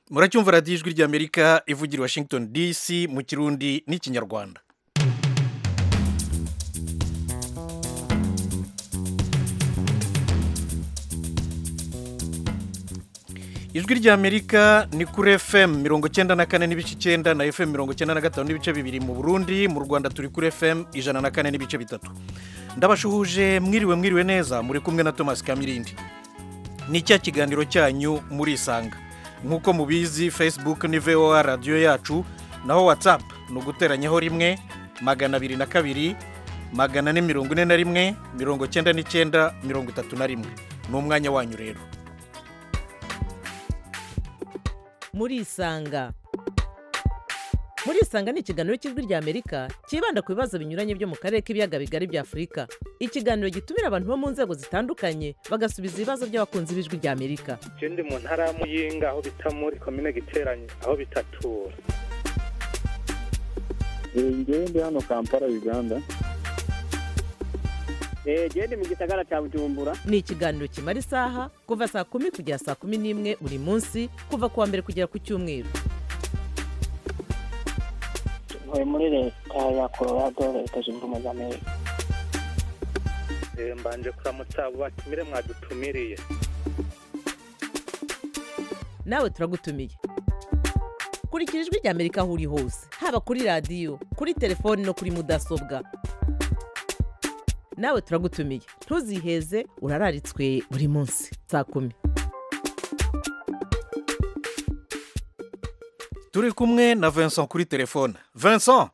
muracyumva radiyo ijwi ry'amerika ivugira i washington dc mu kirundi n'ikinyarwanda ijwi ry'amerika ni kuri fm mirongo icyenda na kane n'ibice icyenda na fm mirongo icyenda na gatanu n'ibice bibiri mu burundi mu rwanda turi kuri fm ijana na kane n'ibice bitatu ndabashuhuje mwiriwe mwiriwe neza muri kumwe na thomas kamirindi ni cya kiganiro cyanyu murisanga nk'uko mubizi facebook ni voa radiyo yacu naho whatsapp ni uguteranyaho rimwe magana abiri na kabiri magana ane mirongo ine na rimwe mirongo icyenda n'icyenda mirongo itatu na rimwe ni umwanya wanyu rero murisanga murisanga ni ikiganiro cy'ijwi ry'amerika cyibanda ku bibazo binyuranye byo mu karere k'ibiyaga bigari bya afurika ikiganiro gitumira abantu bo mu nzego zitandukanye bagasubiza ibibazo by'abakunzi b'ijwi ry'amerika je ndi mu ntara ya muyinga aho bita muri komine giteranye aho bitatura ngewe ndi hano kampala uganda genda mu gisagara cya bujumbura ni ikiganiro kimara isaha kuva saa kumi kugera saa kumi n'imwe buri munsi kuva ku wa mbere kugera ku cyumweru ntuye muri leta ya colorado leta zunze ubumwe za amerika Eh, mbanje kuramutsa abo batumire mwadutumiriye nawe turagutumiye kurikira ijwi ry'amerika aho uri hose haba kuri radiyo kuri telefoni no kuri mudasobwa nawe turagutumiye ntuziheze urararitswe buri munsi saa kumi turi kumwe na vincent kuri telefone vincent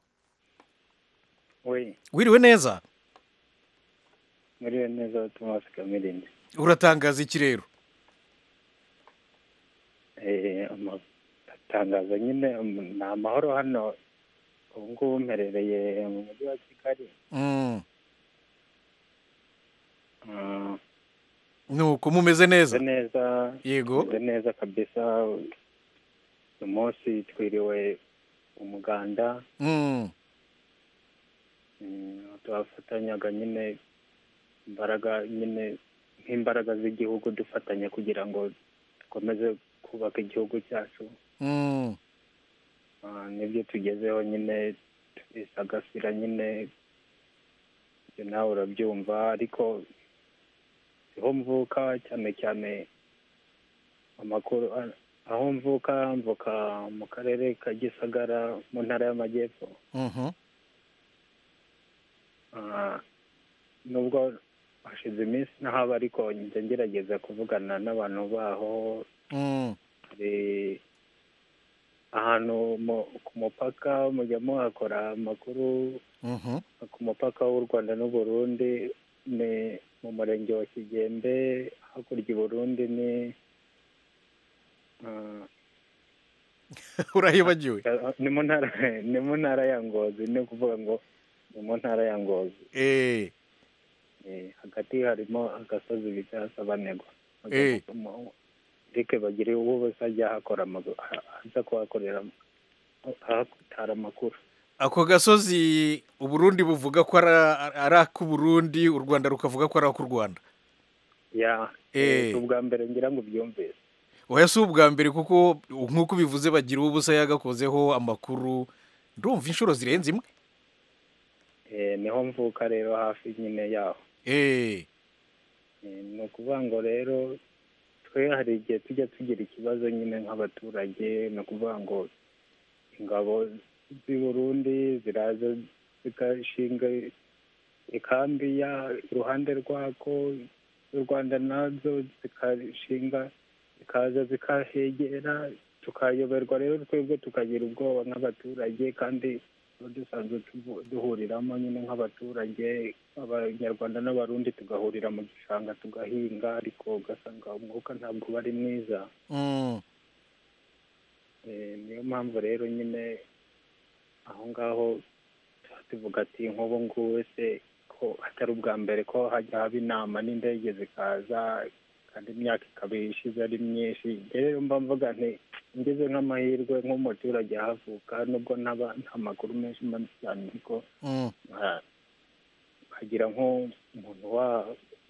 we wiriwe neza muriwe neza thomas kamirindi uratangaza iki rero atangaza nyine um, ni amahoro hano ubu ngubu mperereye mu mujyi wa kigali Mm, Ah, nuko mumeze meze neza neza yego meze neza kabisa uyu munsi twiriwe umuganda Mm, Mm, twafatanyaga nyine imbaraga nyine nk'imbaraga z'igihugu dufatanya kugira ngo dukomeze kubaka igihugu cyacu mm, Ah, nibyo tugezeho nyine turisagasira nyine ibyo nawe urabyumva ariko siho mvuka cyane cyane amakuru ah, aho mvuka mvuka mu karere ka gisagara mu ntara y'amajyepfo mhm. Ah, nubwo hashize iminsi ntahaba ariko njya ngerageza kuvugana n'abantu baho Mm, hari ahantu mu- ku mupaka mujya muhakora amakuru mhm. ku mupaka w'u rwanda n'uburundi ni mu murenge wa kigembe hakurya i burundi ni ah, urahibagiwe ni mu ntara ni mu ntara ya ngozi ni ukuvuga ngo ni mu ntara ya ngozi Eh, Eh, hagati harimo agasozi bita sabanegwa Eh. rike bagire uwo wese ajya ahakora amagu- aha- aza kuhakorera ahatara amakuru ako gasozi uburundi buvuga ko ari- ari ak'uburundi u rwanda rukavuga ko ari ak'u rwanda ya Eh. eh, ubwa mbere ngira ngo ubyumvise oya si ubwa mbere kuko nk'uko bivuze bagira ubusa yagakozeho amakuru ndumva inshuro zirenze imwe Eh, niho mvuka rero hafi nyine yaho Eh, Eh, ni ukuvuga ngo rero twe hari igihe tujya tugira ikibazo nyine nk'abaturage ni ukuvuga ngo ingabo z'i burundi ziraza zigashinga ikambi ya iruhande rwako u rwanda nazo zikashinga zikaza zikahegera tukayoberwa rero twebwe tukagira ubwoba nk'abaturage kandi tuba dusanzwe tuvu- duhuriramo nyine nk'abaturage abanyarwanda n'abarundi tugahurira mu gishanga tugahinga ariko ugasanga umwuka ntabwo uba ari mwiza mm, Eh, niyo mpamvu rero nyine aho ngaho tuba tuvuga ati nk'ubu ngubu se ko atari ubwa mbere ko hajya haba inama n'indege zikaza kandi imyaka ikaba ishize ari myinshi rero mba mvuga nti ngeze nk'amahirwe nk'umuturage ahavuka nubwo ntaba nta makuru menshi mba cyane ariko mm, nka- nkagira nk'umuntu wa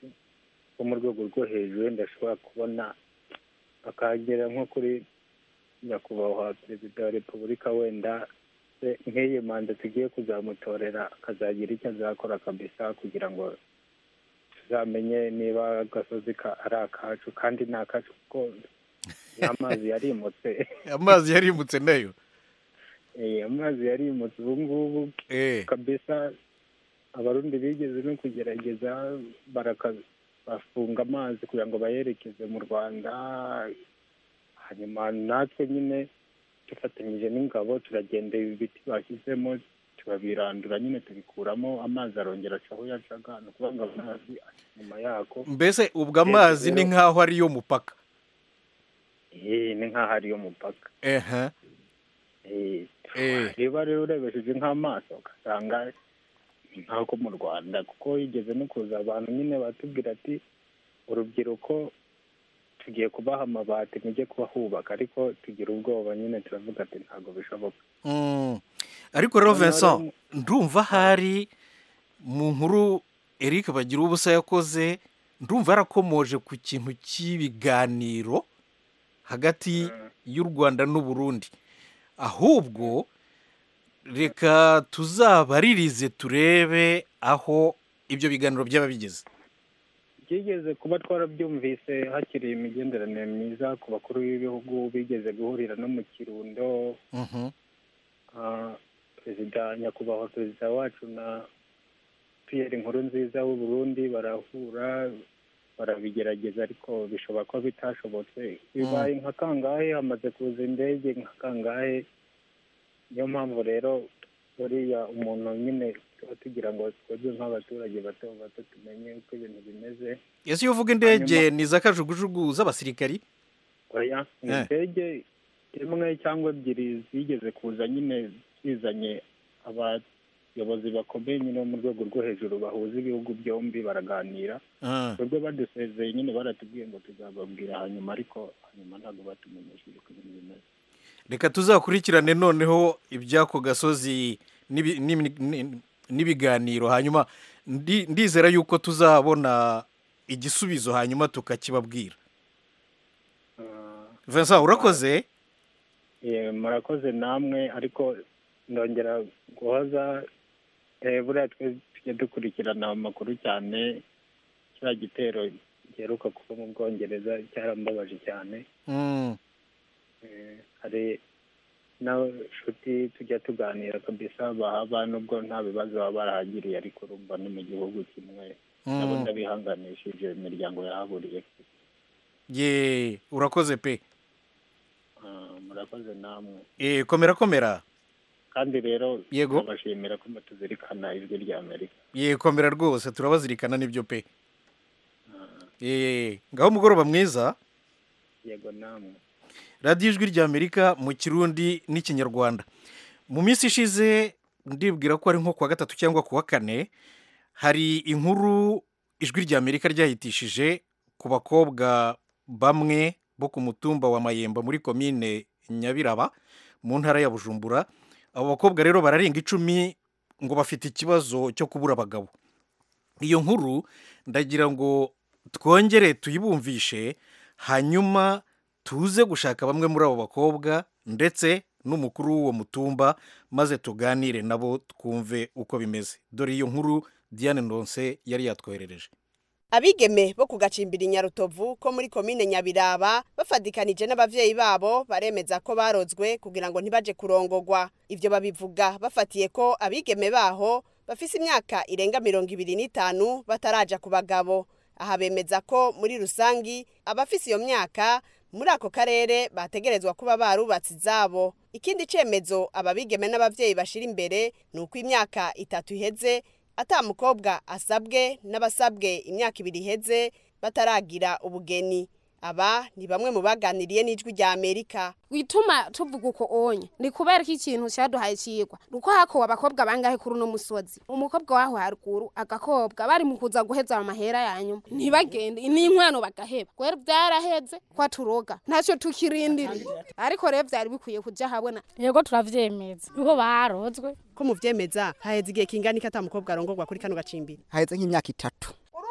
wo mu rwego rwo hejuru wenda ashobora kubona akagera nko kuri nyakubahwa perezida wa repubulika wenda se nk'iyi manda tugiye kuzamutorera akazagira icyo azakora kabisa kugira ngo tuzamenye niba agasozi ka ari akacu kandi ni akacu kuko n'amazi yarimutse amazi yarimutse nayo Eh, amazi yarimutse ubu ngubu eh kabisa abarundi bigeze no kugerageza baraka bafunga amazi kugira ngo bayerekeze mu rwanda hanyuma natwe nyine dufatanyije n'ingabo turagenda ibi biti bashyizemo turabirandura nyine tubikuramo amazi arongera aca aho yacaga ni ukuvuga ngo amazi ari inyuma yako mbese ubwo amazi ni nk'aho ariyo mupaka Eh, ni nk'aho ariyo mupaka ehe Eh, Eh. reba rero urebesheje nk'amaso ugasanga ni nk'ako mu rwanda kuko yigeze no kuza abantu nyine batubwira ati urubyiruko tugiye kubaha amabati mujye kubahubaka ariko tugira ubwoba nyine turavuga ati ntabwo bishoboka Mm. ariko rero Noneho Vincent rero- ndumva hari mu nkuru Eric bagira ubusa yakoze ndumva yarakomoje ku kintu cy'ibiganiro hagati y'u Rwanda n'u Burundi ahubwo reka tuzabaririze turebe aho ibyo biganiro byaba bigeze byigeze kuba twarabyumvise hakiri imigenderanire myiza ku bakuru b'ibihugu bigeze guhurira no mu kirundo Mhm. Ah, perezida nyakubahwa perezida wacu na piyeri nkuru nziza w'u Burundi barahura barabigerageza ariko bishobora kuba bitashobotse bibaye nka kangahe hamaze kuza indege nka kangahe niyo mpamvu rero buriya umuntu nyine tuba tugira ngo twebwe nk'abaturage bato bato tumenye uko ibintu bimeze ese iyo uvuga indege Hanyuma- ni iz'akajugujugu z'abasirikari oya ni Eh. indege imwe cyangwa ebyiri zigeze kuza nyine zizanye abayobozi bakomeye nyine bo mu rwego rwo hejuru bahuza ibihugu byombi baraganira Ah. twebwe badusezeye nyine baratubwiye ngo tuzababwira hanyuma ariko hanyuma ntabwo batumenyesheje uko ibintu bimeze reka tuzakurikirane noneho iby'ako gasozi n'ibi- n'imi- ni- n'ibiganiro hanyuma ndi- ndizera yuko tuzabona igisubizo hanyuma tukakibabwira Ah, Vincent urakoze eh, murakoze namwe ariko ndongera guhoza eh, buriya twe tujya dukurikirana amakuru cyane kiriya gitero giheruka kuva mu bwongereza cyarambabaje cyane Mm, Eh, hari n'abashuti tujya tuganira kabisa bahaba nubwo nta bibazo baba barahagiriye ariko urumva ni mu gihugu kimwe nabo mm. ndabihanganishije imiryango yahaburiye ye urakoze pe Ah, murakoze namwe Eh, komera komera kandi rero Yego. turabashimira ko mutuzirikana ijwi rya amerika ye komera rwose turabazirikana n'ibyo pe Eh, ngaho umugoroba mwiza yego namwe radiyo ijwi rya amerika mu kirundi n'ikinyarwanda mu minsi ishize ndibwira ko ari nko kuwa gatatu cyangwa kuwa kane hari inkuru ijwi rya amerika ryahitishije ku bakobwa bamwe bo ku mutumba wa mayemba muri komine nyabiraba mu ntara ya bujumbura abo bakobwa rero bararenga icumi ngo bafite ikibazo cyo kubura abagabo iyo nkuru ndagira ngo twongere tuyibumvishe hanyuma tuze gushaka bamwe muri abo bakobwa ndetse n'umukuru w'uwo mutumba maze tuganire nabo twumve uko bimeze dore iyo nkuru diane ndonse yari yatwoherereje abigeme bo ku gacimbiri nyarutovu ko muri komine nyabiraba bafadikanije n'abavyeyi babo baremeza ko barozwe kugira ngo ntibaje kurongogwa ivyo babivuga bafatiye ko abigeme baho bafise imyaka irenga mirongo ibiri n'itanu bataraja ku bagabo aha bemeza ko muri rusangi abafise iyo myaka muri ako karere bategerezwa kuba barubatse izabo ikindi cemezo aba bigeme n'abavyeyi bashira imbere ni uko imyaka itatu iheze ata mukobwa asabwe n'abasabwe imyaka ibiri iheze bataragira ubugeni aba ni bamwe mu baganiriye n'ijwi rya amerika wituma tuvuga uko onye ni kubera ko ikintu cyaduhaye cigwa nuko hakowe abakobwa bangahe kuri uno musozi umukobwa waho haruguru agakobwa bari mu kuza guheza amahera ya nyuma ntibagende n'inkwano bagaheba rero byaraheze ko turoga ntacyo tukirindiriye ariko rero byari bikwiye kuja habona yego turavyemeza niho barozwe ko muvyemeza haheze igihe kingana iki ata mukobwa arongorwa kuri kano gacimbiri haheze nk'imyaka itatu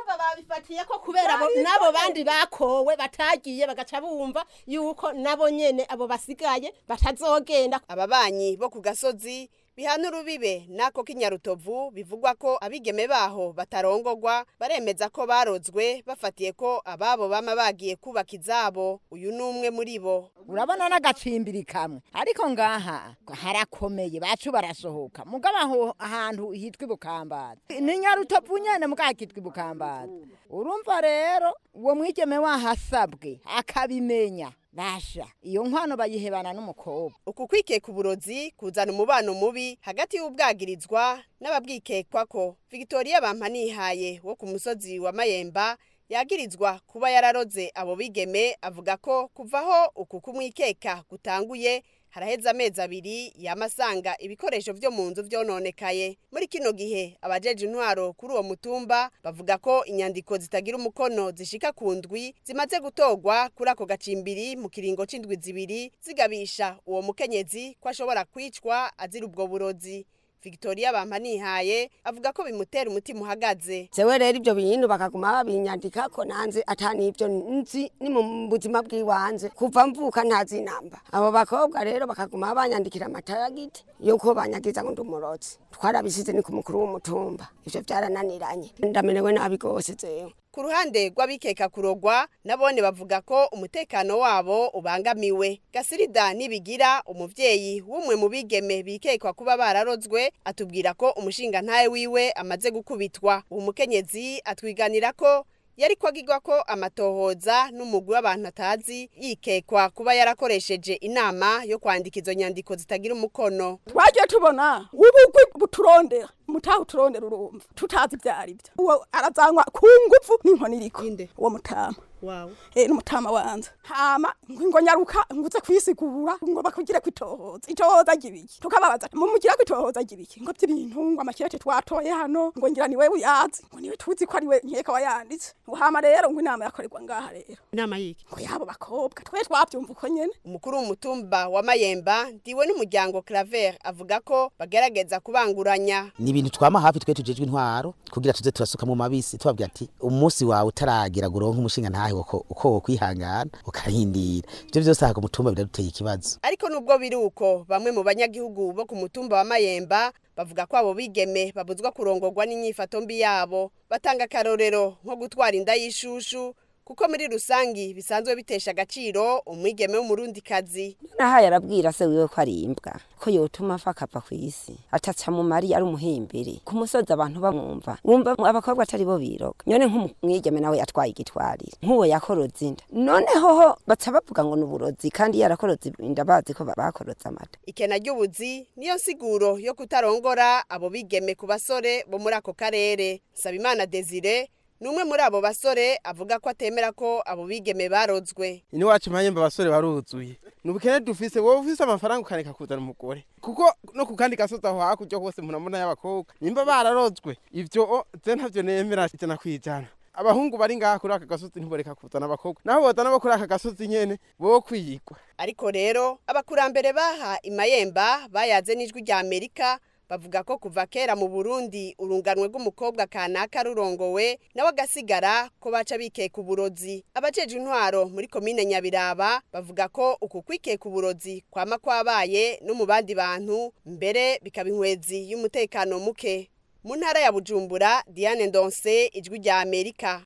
abakobwa babifatiye ko kubera abo n'abo bandi bakowe batagiye bagaca bumva yuko nabo nyene abo basigaye batazogenda ababanyi bo ku gasozi bihana urubibe nako k'inyarutovu bivugwa ko abigeme baho batarongogwa baremeza ko barozwe bafatiye ko ababo bama bagiye kubaka izabo uyu ni umwe muri bo urabona n'agacimbiri kamwe ariko ngaha harakomeye bacu barasohoka mugabo aho ahantu hitwa ibukambara ni nyarutovu nyene mugabo kitwa ibukambara urumva rero uwo mwigeme wahasabwe akabimenya basha iyo nkwano bayihebana n'umukobwa uku kwikeka uburozi kuzana umubano mubi hagati y'ubwagirizwa n'ababwikekwa ko victoria bampanihaye wo ku musozi wa mayemba yagirizwa kuba yararoze abo bigeme avuga ko kuvaho uku kumwikeka gutanguye haraheze amezi abiri yamasanga ibikoresho vyo mu nzu vyononekaye muri kino gihe abajeje intwaro kuri uwo mutumba bavuga ko inyandiko zitagira umukono zishika ku ndwi zimaze gutorwa kuri ako gacimbiri mu kiringo c'indwi zibiri zigabisha uwo mukenyezi ko ashobora kwicwa azira ubwo burozi victoria bampanihaye avuga ko bimutera umutima uhagaze jewe rero ibyo bintu bakaguma babinyandika ko nanze atanivyo nzi ni mu buzima bw'iwanje kuva mvuka ntazi namba abo bakobwa rero bakaguma banyandikira amatayagiti yuko banyagiza ngo ndumurozi twarabisize ni ku mukuru w'umutumba ivyo vyarananiranye ndamerewe nabi gose jewe ku ruhande rw'abikeka kurogwa nabone bavuga ko umutekano wabo ubangamiwe gasirida nibigira umuvyeyi w'umwe mu bigeme bikekwa kuba bararozwe atubwira ko umushinga ntaye wiwe amaze gukubitwa uwo mukenyezi atwiganira ko yari kwagirwa ko amatohoza n'umugwi w'abantu atazi yikekwa kuba yarakoresheje inama yo kwandika izo nyandiko zitagira umukono twagiye tubona ubugwi buturondera mutaho turondera urumva tutazi ibyo ari byo uwo arazanywa ku nguvu n'inkoni iriko uwo mutama wawe eh n'umutama wanze hama ngo nyaruka nguze kwisigura ngo bakugire kwitohoza itohoza gibiki tukababaza mumugira kwitohoza gibiki ngo by'ibintu ngo amakirete twatoye hano ngo ngira niwe uyazi ngo niwe tuzi ko ari we nkeka wayanditse ngo hama rero ngo inama yakorerwa ngaha rero inama yiki ngo yabo bakobwa twe twabyumva uko nyene umukuru w'umutumba wa mayemba ndiwe n'umuryango claver avuga ko bagerageza kubanguranya ni ibintu twama hafi twe tujejwe intwaro kugira tuze turasuka mu mabisi tubabwira ati umunsi wawe utaragira ngo uronke umushinga ntahe uko uko wokwihangana ukarindira ivyo vyose aha ku mutumba biraduteye ikibazo ariko nubwo biri uko bamwe mu banyagihugu bo ku mutumba wa mayemba bavuga ko abo bigeme babuzwa kurongorwa n'inyifato mbi yabo batanga akarorero nko gutwara inda y'ishushu kuko muri rusangi bisanzwe bitesha agaciro umwigeme w'umurundikazi nahaye arabwira se wiwe ko ari imbwa ko yotuma afa akava ku isi ataca mu mari ari umuhimbiri ku musozi abantu bamwumva wumva abakobwa atari bo biroga none nk'umwigeme nawe yatwaye igitwarire nk'uwo yakoroze inda noneho ho baca bavuga ngo ni uburozi kandi yarakoroze inda bazi ko bakoroze amata ikena ry'ubuzi niyo nsiguro yo kutarongora abo bigeme ku basore bo muri ako karere sabimana desire numwe muri abo basore avuga ko atemera ko abo bigeme barozwe ini wacu mpayemba abasore baruzuye nubukene dufise wowe ufise amafaranga ukareka kuzana umugore kuko no ku kandi gasozi aho hakurya hose murabona y'abakobwa nimba bararozwe ivyo je ntavyo nemera ijana kwijana abahungu bari ngaha kuri aka gasozi ntiboreka kuzana abakobwa naho bozana bo kuri aka gasozi nyene bo kwiyigwa ariko rero abakurambere baha imayemba bayaze n'ijwi rya amerika bavuga ko kuva kera mu Burundi urunganwe rw'umukobwa kanaka rurongowe nawe agasigara ko baca bikeka uburozi abajeje intwaro muri komine Nyabiraba bavuga ko uku kwikeka uburozi kwama kwabaye no mu bandi bantu mbere bikaba inkwezi y'umutekano muke mu ntara ya Bujumbura Diane Ndonse ijwi rya Amerika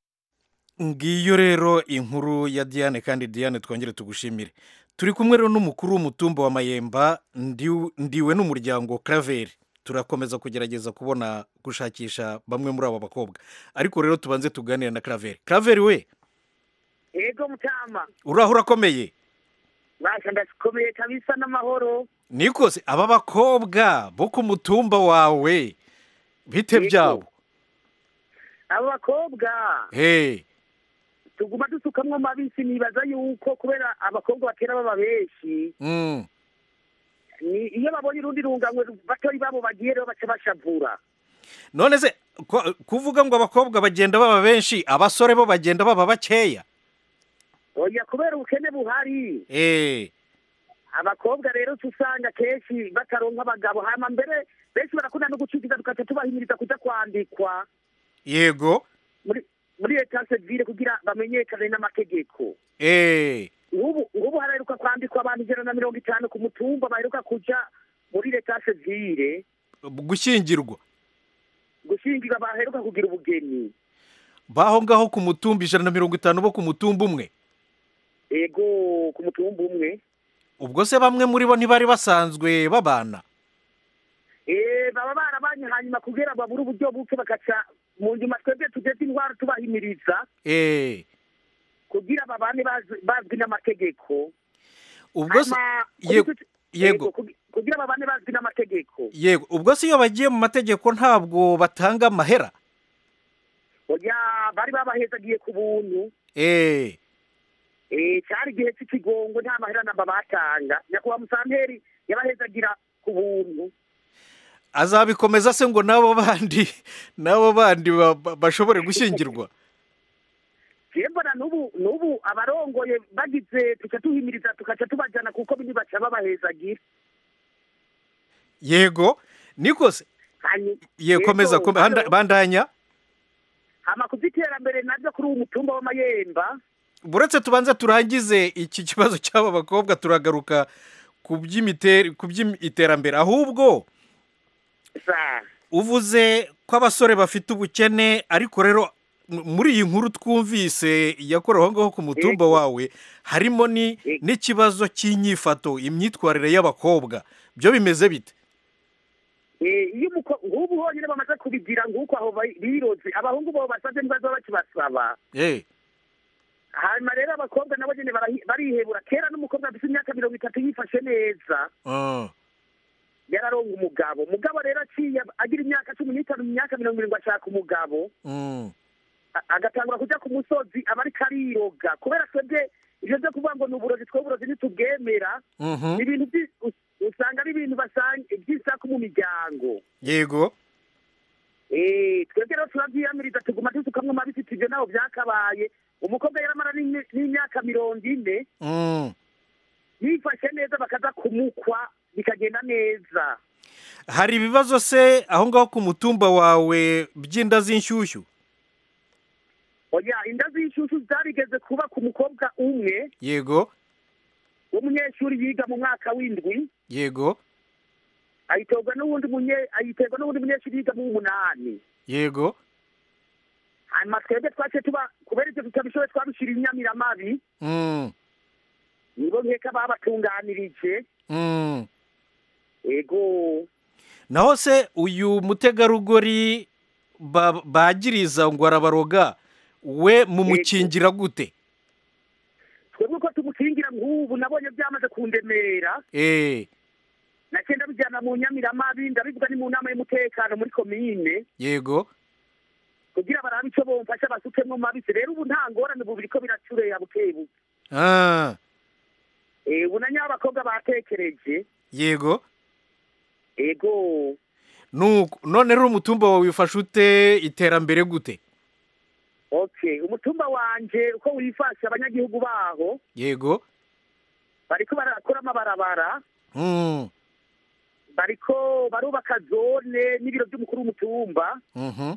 ngiyo rero inkuru ya Diane kandi Diane twongere tugushimire turi kumwe rero n'umukuru w'umutumba wa Mayemba ndiwe n'umuryango Claver turakomeza kugerageza kubona gushakisha bamwe muri abo bakobwa ariko rero tubanze tuganire na Claver Claver we yego mutama uraho urakomeye basha ndakomeye kabisa n'amahoro nikose aba bakobwa bo ku mutumba wawe bite byabo abo bakobwa hey tuguma dusukamwo mabisi nibaza yuko kubera abakobwa batera baba benshi mm. ni iyo babonye urundi runganywe batori babo bagiye rero baca bashavura none se kuvuga ngo abakobwa bagenda baba benshi abasore bo bagenda baba bakeya oya kubera ubukene buhari eh abakobwa rero usanga kenshi bataronka abagabo hama mbere benshi barakunda no gucikiza tukaca tubahimiriza kuja kwandikwa yego muri muri leta sevire kugira bamenyekane n'amategeko eh ubu ubu haraheruka kwandikwa abantu ijana na mirongo itanu ku mutumba baheruka kuja muri leta sevire gushyingirwa gushyingirwa baheruka kugira ubugeni baho ngaho ku mutumba ijana na mirongo itanu bo ku mutumba umwe ego ku mutumba umwe ubwo se bamwe muri bo ntibari basanzwe babana Eh, baba barabanye hanyuma kugira babure uburyo buke bakaca mu nyuma twebwe tugeze indwara tubahimiriza eh kugira babane bazi- bazwi n'amategeko ubwo se Hama, yego kuri- yego kugi- kugira babane bazwi n'amategeko yego ubwo se iyo bagiye mu mategeko ntabwo batanga amahera oya bari babahezagiye ku buntu eh Eh, cyari igihe cy'ikigongo nta mahera namba batanga nyakubahwa musanteri yabahezagira ku buntu azabikomeza se ngo n'abo bandi n'abo bandi ba- ba- bashobore gushyingirwa jewe mbona n'ubu n'ubu abarongoye bagize tuca tuhimiriza tukaca tubajyana kuko bindi baca babahezagira yego niko se Hanyu- ye komeza Yego, kome- handa- hano- bandanya hama ku by'iterambere nabyo kuri uwo mutumba w'amayemba buretse tubanze turangize iki kibazo cy'aba bakobwa turagaruka ku by'imiter- ku by'iterambere ahubwo sa uvuze ko abasore bafite ubukene ariko rero m- muri iyi nkuru twumvise yakorewe aho ngaho ku mutumba wawe harimo ni n'ikibazo cy'inyifato imyitwarire y'abakobwa byo bimeze bite Eh, iyo umuko- nk'ubu honyine bamaze kubigira nk'uko aho ba- biroze abahungu bo basabye ntibaza bakibasaba eh hanyuma rero abakobwa nabo nyine barahi- barihebura kera n'umukobwa afite imyaka mirongo itatu yifashe neza ah, yararonga umugabo umugabo rero aciye agira imyaka cumi n'itanu mu myaka mirongo irindwi ashaka umugabo mm, a- agatangura kujya ku musozi aba ariko ariroga kubera twebwe ibyo byo kuvuga ngo ni uburozi twe uburozi ntitubwemera mhm, ni ibintu byi- us- usanga ari ibintu basanga by'isaku mu miryango yego Eh, twebwe rero turabyiyamiriza tuguma dusukamwo amabisi ibyo ntaho byakabaye umukobwa yaramara n'imye- n'imyaka mirongo ine mm. yifashe neza bakaza kumukwa bikagenda neza hari ibibazo se aho ngaho ku mutumba wawe by'inda z'inshyushyu oya inda z'inshyushyu zarigeze kuba ku mukobwa umwe yego w'umunyeshuri yiga mu mwaka w'indwi yego ayiterwa n'uwundi munye ayiterwa n'uwundi munyeshuri yiga mu w'umunani yego hanyuma twebwe twaciye tuba kubera ibyo tutabishoboye twabishyira inyamiramabi mm, nibo nkeka babatunganirije mm. ego naho se uyu mutegarugori ba- bagiriza ngo arabaroga we mumukingira gute twebwe uko tumukingira nk'ubu nabonye byamaze kundemera eh nagenda bijyana mu nyamiramabi ndabivuga ni mu nama y'umutekano muri komine yego kugira barabe icyo bomfasha basukemwo mu mabisi rero ubu nta ngorane ubu biriko biracureya bukebuke ah Eh, ubu na nyabakobwa batekereje yego ego nuko none rero umutumba wawe wifashe ute iterambere gute okay umutumba wanje uko wifashe abanyagihugu baho yego bariko barakora amabarabara mm, bariko barubaka zone n'ibiro by'umukuru w'umutumba mhm,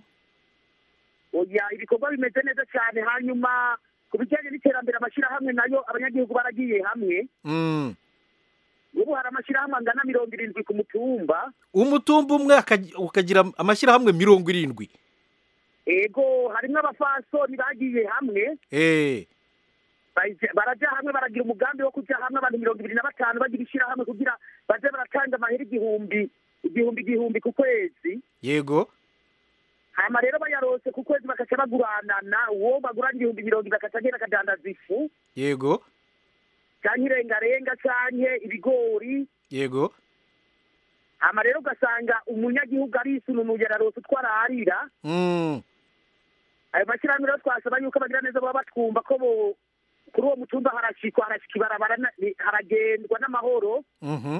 oya ibikorwa bimeze neza cyane hanyuma ku bijyanye n'iterambere amashyirahamwe nayo abanyagihugu baragiye hamwe mm. ubu hari amashyirahamwe angana mirongo irindwi ku mutumba umutumba umwe akag- ukagira amashyirahamwe mirongo irindwi ego harimwo abafasoni bagiye hamwe eh baje- baraja hamwe baragira umugambi wo kuja hamwe abantu mirongo ibiri na batanu bagira ishyirahamwe kugira baze baratanga amahera igihumbi igihumbi igihumbi ku kwezi yego hama rero bayarose ku kwezi bakaca baguranana uwo bagurana igihumbi mirongo bakaca agenda akadandaza ifu yego canke irengarenga canke ibigori yego hama rero ugasanga umunyagihugu arisununuye ararose utwo ararira mm, ayo mashyirahamwe rero twasaba yuko bagira neza baba batwumva ko bo kuri uwo mutumba harashikwa harashika ibarabara na- ni- haragendwa n'amahoro mhm,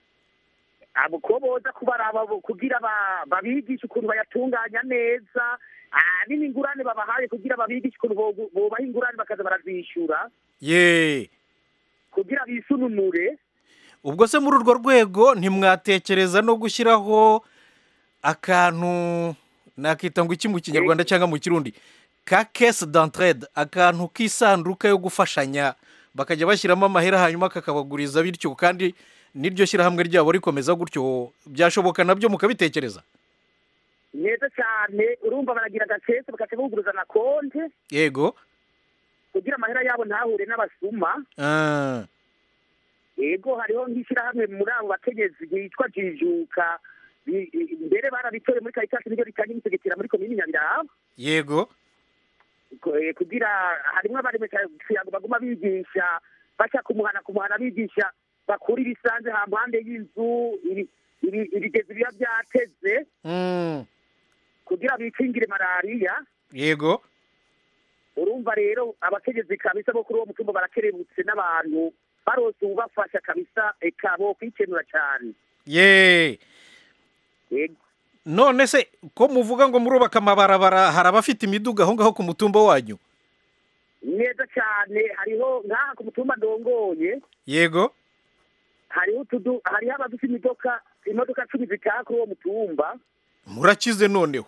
abo ko boza kubaraba bo- kugira ba- babigishe ukuntu bayatunganya neza ah, n'ingurane babahaye kugira babigishe ukuntu bo- bobaha ingurane bakaza barazishyura ye kugira bisununure ubwo se muri urwo rwego ntimwatekereza no gushyiraho akantu nakita ngo iki mu kinyarwanda cyangwa mu kirundi ka kesi d'entraide akantu k'isanduka yo gufashanya bakajya bashyiramo amahera hanyuma kakabaguriza bityo kandi n'iryo shyirahamwe ryabo rikomeza gutyo byashoboka nabyo mukabitekereza neza cyane urumva baragira agakese bagaca buguruza na konte yego kugira amahera yabo ntahure n'abasuma Ah, yego hariho nk'ishyirahamwe muri abo bakenyezi ryitwa jijuka Bi- i- mbere barabitoye muri karitasi niryo ritanga imitegekera muri komini nyabiraba yego Ko- eh, kugira harimwo abaremeshakiyago baguma bigisha baca kumuhana kumuhana bigisha bakura ibisanze ha mpande y'inzu ibi- ibi- ibigezi biba byateze Mm, kugira bikingire malariya yego urumva rero abakenyezi kabisa bo kuri uwo mutumba barakerebutse n'abantu barose ubafasha kabisa eka bo kwikenura cyane ye yego none se ko muvuga ngo murubaka amabarabara hari abafite imiduga aho ngaho ku mutumba wanyu neza cyane hariho nk'aha ku mutumba ndongoye yego hariho utudu hariho abafite imodoka imodoka cumi zitaha kuri uwo mutumba murakize noneho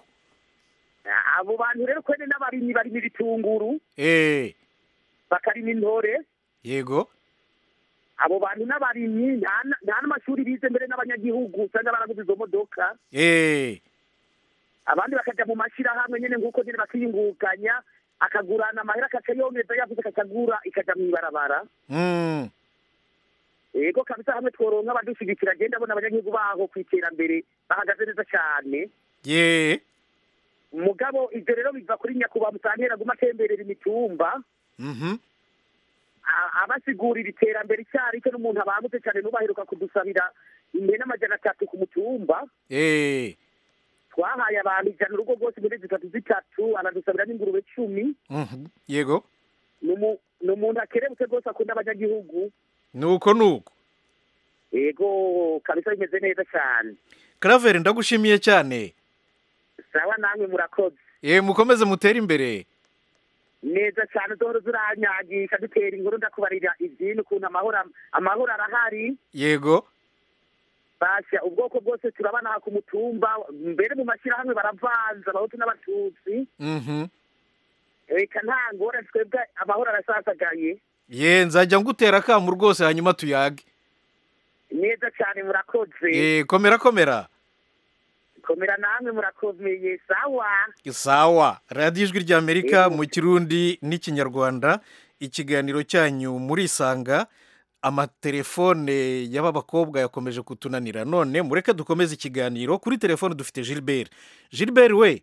abo bantu rero kwene n'abarimyi barima ibitunguru eh bakarima intore yego abo bantu n'abarimyi nta na- nta n'amashuri bize mbere n'abanyagihugu usanga baraguze izo modoka eh abandi bakaja mu mashyirahamwe nyene nk'uko nyene bakiyungunganya akagurana amahera akaca yongeza yavuze akakagura ikaja mw'ibarabara mm, yego kabisa hamwe tworonka abadushigikira agenda abona abanyagihugu baho ku iterambere bahagaze neza cyane ye mugabo ivyo rero biva kuri nyakubahwa musantera aguma atemberera imitumba mhm a- abasigurira iterambere icari cyo n'umuntu abangutse cyane n'ubaheruka kudusabira impene amajana atatu ku mutumba eh twahaye abantu ijana urugo rwose muri zitatu zitatu aradusabira n'ingurube cumi mhm, yego ni umu- ni umuntu akerebutse rwose akunda abanyagihugu nuko nuko yego kabisa bimeze neza cyane Claver ndagushimiye cyane sawa namwe murakoze eh mukomeze mutere imbere neza cyane zohora zuranyagisha dutera inkuru ndakubarira ibyintu ukuntu amahoro amahoro arahari yego basha ubwoko bwose turabana aha ku mutumba mbere mu mashyirahamwe baravanze abahutu n'abatutsi mhm reka nta ngorane twebwe amahoro arasasagaye ye nzajya ngutera akamu rwose hanyuma tuyage neza cyane murakoze eh komera komera komera namwe murakomeye sawa sawa radiyo ijwi ry'amerika mu kirundi n'ikinyarwanda ikiganiro cyanyu murisanga amatelefone y'aba bakobwa yakomeje kutunanira none mureke dukomeze ikiganiro kuri telefone dufite gilbert gilbert we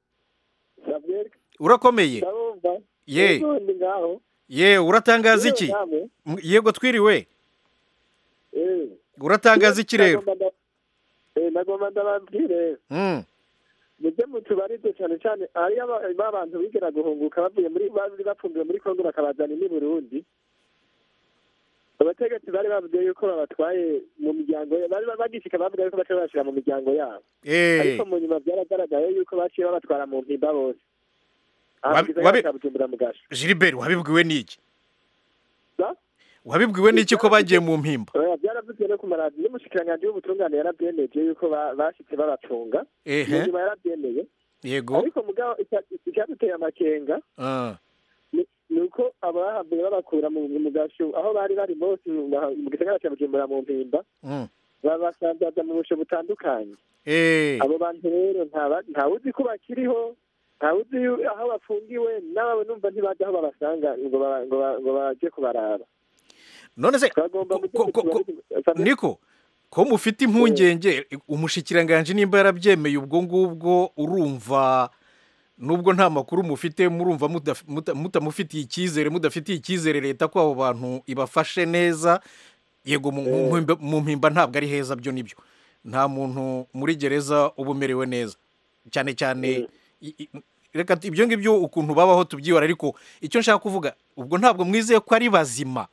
urakomeye ye ndi ngaho ye uratangaza iki Yewe namwe. M- yego twiriwe Eh. uratangaza iki rero Nagomba nda- eh, nagomba ndababwire Mm, mujye mutubarize cyane cyane hariyo aba- ba bantu bigera guhunguka bavuye muri bari bapfundiwe muri kongo bakabazana i burundi abategetsi bari bavuze yuko babatwaye mu miryango ya- bari bagishika bavuga yuko baca babashira mu miryango yabo eh ariko mu nyuma byaragaragaye yuko baciye babatwara mu mpimba bose Wabi- Aha mu gisagara wabi- ca bujumbura mu gasho gilbert wabibwiwe n'iki Za? wabibwiwe n'iki ko bagiye mu mpimba Oya, byaravuzwe no ku maradiyo n'umushikiranganji w'ubutungane yarabyemeje yuko ba- bashitse babacunga Ehe. mu nyuma yarabyemeye yego ariko mugabo icya- icyaduteye amakenga Ah, ni ni uko abahavuye babakura mu mu gasho aho bari bari bose mu ma- mu gisagara cya bujumbura mu mpimba mm, babasanzaza mu busho butandukanye eh abo bantu rero ntaba- ntawuzi ko bakiriho ntawuzi yu- aho bafungiwe n'abo numva ntibazi aho babasanga ngo ba- ngo ba- ngo baje kubaraba none se twagomba mu ko- ko- ko- niko ko mufite impungenge umushikiranganji nimba yarabyemeye ubwo ngubwo urumva nubwo nta makuru mufite murumva mudaf- muta- mutamufitiye icyizere mudafitiye icyizere leta ko abo bantu ibafashe neza yego mu- mu mpimba- mu mpimba ntabwo ari heza byo nibyo nta muntu muri gereza uba umerewe neza cyane cyane i- i- reka tu- ibyo ngibyo ukuntu babaho tubyibara ariko icyo nshaka kuvuga ubwo ntabwo mwizeye ko ari bazima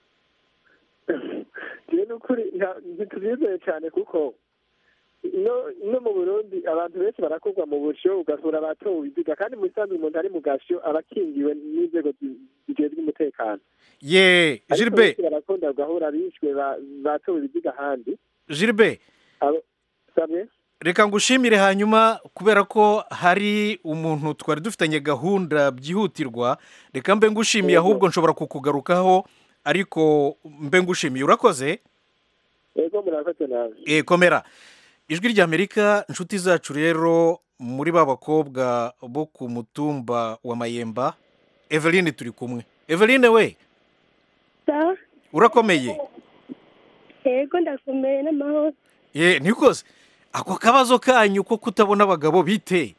jewe n'ukuri nta- ntitubyizeye cyane kuko no no mu burundi abantu benshi barakorwa mu busho ugasura abatowe ibiziga kandi mu bisanzwe umuntu ari mu gasho aba akingiwe n'inzego zi- zijejwe umutekano ye ariko gilbert benshi barakunda ugahura bishwe ba- batowe ibiziga ahandi gilbert Abo- sabwe reka ngushimire hanyuma kubera ko hari umuntu twari dufitanye gahunda byihutirwa reka mbe ngushimiye ahubwo nshobora kukugarukaho ariko mbe ngushimiye urakoze yego murakoze nawe Eh, komera ijwi ry'amerika inshuti zacu rero muri ba bakobwa bo ku mutumba wa mayemba eveline turi kumwe eveline we sawa urakomeye yego ndakomeye n'amahoro ye nikoze ako kabazo kanyu ko kutabona abagabo bite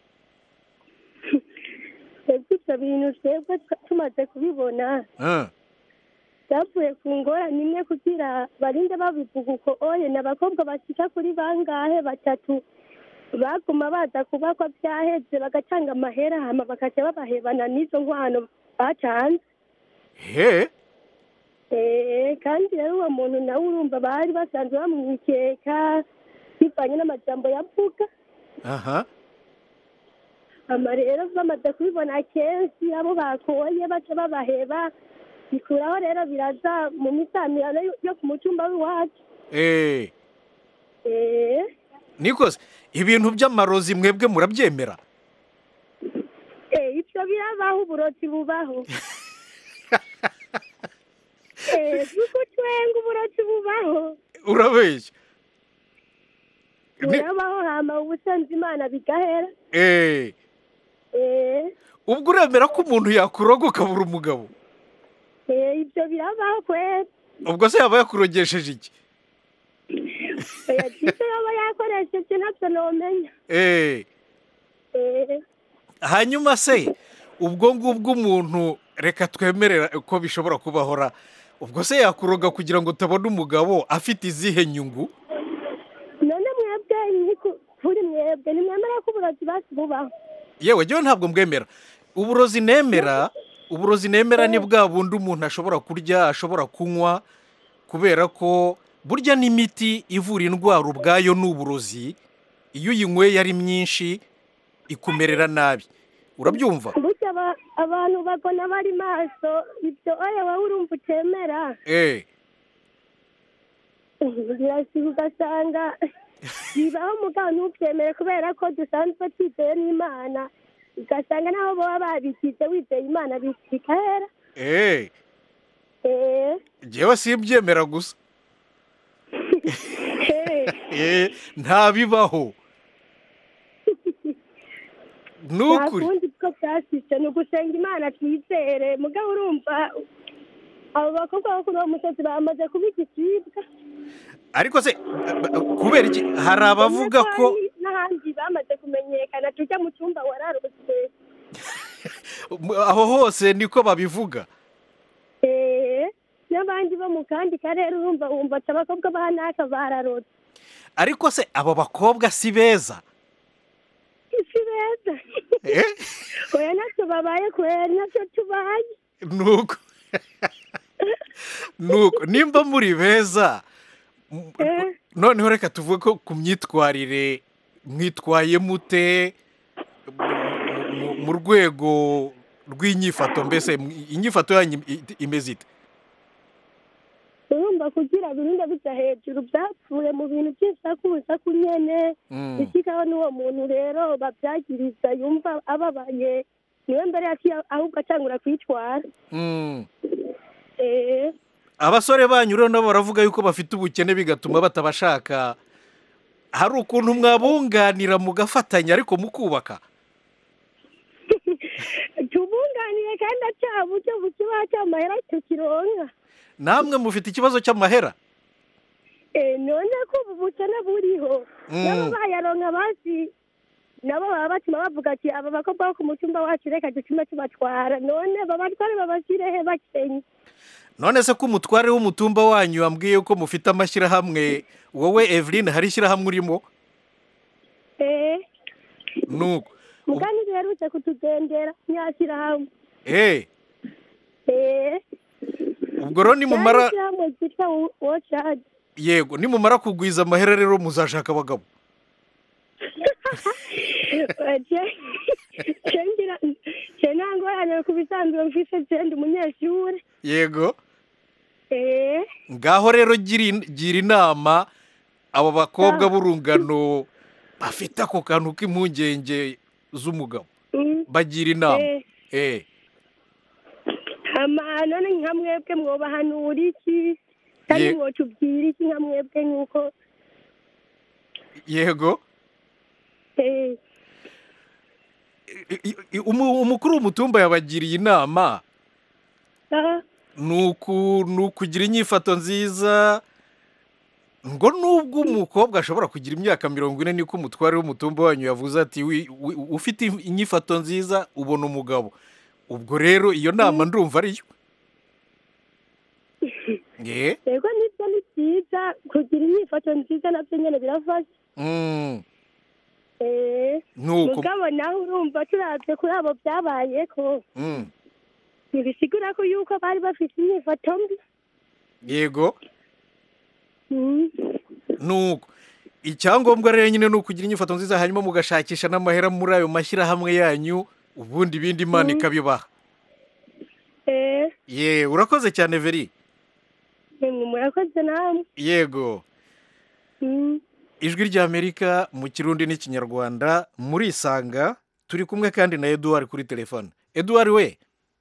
twebwe ibyo bintu twebwe twa- tumaze kubibona Ah, byavuye ku ngorane imwe kugira barinde babivuga uko oye ni abakobwa bashyika kuri bangahe batatu baguma baza kubakwa byaheze bagatanga amahera hama bakajya babahebana n'izo nkwano batanze he Eh, kandi rero uwo muntu nawe urumva bari basanzwe bamwikeka bivanye n'amajambo yavuga aha ama rero bamaze kubibona kenshi abo bakoye baca babaheba bikuraho rero biraza mu misamirano yo- yo ku mutumba w'iwacu eh Eh, nikoze ibintu by'amarozi mwebwe murabyemera eh, ivyo birabaho uburozi bubaho Eh, kuko twenga uburozi bubaho urabeshya Ni- burabaho hama ubusanzwe imana bigahera eh Eh, ubwo uremera ko umuntu yakuroga ukabura umugabo eh, ivyo birabaho kwera ubwo se yaba yakurogesheje iki oya ivyo yoba yakoresheje ntavyo nomenya eh Eh, hanyuma se ubwo ngubwo umuntu reka twemerera ko bishobora kubahora ubwo se yakuroga kugira ngo utabona umugabo afite izihe nyungu none mwebwe ni ku- kuri mwebwe nimwemera ko uburozi basi bubaho yewe jyewe ntabwo mbwemera uburozi nemera uburozi nemera ni bwa bundi umuntu ashobora kurya ashobora kunywa kubera ko burya n'imiti ivura indwara ubwayo ni uburozi iyo uyinyweye ari myinshi ikumerera nabi urabyumva burya aba- abantu bagona bari maso ibyo oya wowe urumva utemera eh birasiga ugasanga bibaho mugabo ntubyemere kubera ko dusanzwe twizeye n'imana ugasanga naho baba babikize wizeye imana bikahera eh eh jyewe simbyemera gusa eh eh ntabibaho ni nta ukuri kundi bwo byasitse ni ugusenga imana twizere mugabo urumva abo bakobwa bo kuri uwo musozi bamaze kuba igicibwa ariko se kubera iki hari abavuga ko n'ahandi bamaze kumenyekana tujya mu cyumba wararutse aho hose niko babivuga Eh, n'abandi bo mu kandi karere urumva wumva ati abakobwa ba naka bararotse ariko se abo bakobwa si beza isi beza Eh? oya natwe babaye kwera natwe tubaye nuko nuko nimba muri beza m- Eh, noneho reka tuvuge ko ku myitwarire mwitwaye mute mu- mu- mu rwego rw'inyifato mbese m- inyifato yanyu i- imeze ite urumva kugira birinde bijya hejuru byapfuye mu bintu by'isakusaku nyene Mm. ikikaho n'uwo muntu rero babyagiriza yumva ababaye niwe mbere yaciye ahubwo atangura kwitwara Mm. Eh, abasore banyu rero nabo baravuga yuko bafite ubukene bigatuma batabashaka hari ukuntu mwabunganira mugafatanya ariko mukubaka tubunganire kandi aca buryo bukibaho cy'amahera tukironka namwe mufite ikibazo cy'amahera Eh, none ko ubu bukene buriho Mm. nabo bayaronka basi nabo baba batuma bavuga ati aba bakobwa bo ku mutumba wacu reka dutume tubatwara none babatware babashyirehe bakenye none se ko umutware w'umutumba wanyu wambwiye ko mufite amashyirahamwe wowe eveline hari ishyirahamwe urimo Eh, nuko mugani duherutse kutugendera ntiyashyirahamwe eh Eh, ubwo rero nimumara ryari ishyirahamwe ryitwa wocaji yego nimumara kugwiza amahera rero muzashaka abagabo je nangorane ku bisanzwe mfise je ndi umunyeshure yego Eh, ngaho rero gira in- gira inama abo bakobwa b'urungano bafite ako kantu k'impungenge z'umugabo bagira inama eh hama none nka mwebwe mwobahanura iki kandi Ye- mwotubwira iki nka mwebwe nk'uko yego eh, I- i- umu- umukuru w'umutumba yabagiriye inama ah, ni uku- ni ukugira inyifato nziza ngo nubwo umukobwa ashobora kugira imyaka mirongo ine niko umutware w'umutumba wanyu yavuze ati "Wi- wi- ufite inyifato nziza ubona umugabo ubwo rero iyo nama ndumva ariyo ye yego nibyo ni byiza kugira inyifato nziza nabyo nyine birafasha Mm, eh, nuko mugabo nawe urumva turabye kuri abo byabaye ko Mm, ntibisigura ko yuko bari bafite inyifato mbi yego Mm. nuko icyangombwa rero nyine ni ukugira inyifato nziza hanyuma mugashakisha n'amahera muri ayo mashyirahamwe yanyu ubundi ibindi imana ikabibaha eh, ye urakoze cyane veri nimwe murakoze namwe yego Mm. ijwi ry'amerika mu kirundi n'ikinyarwanda murisanga turi kumwe kandi na eduwari kuri telefone eduwari we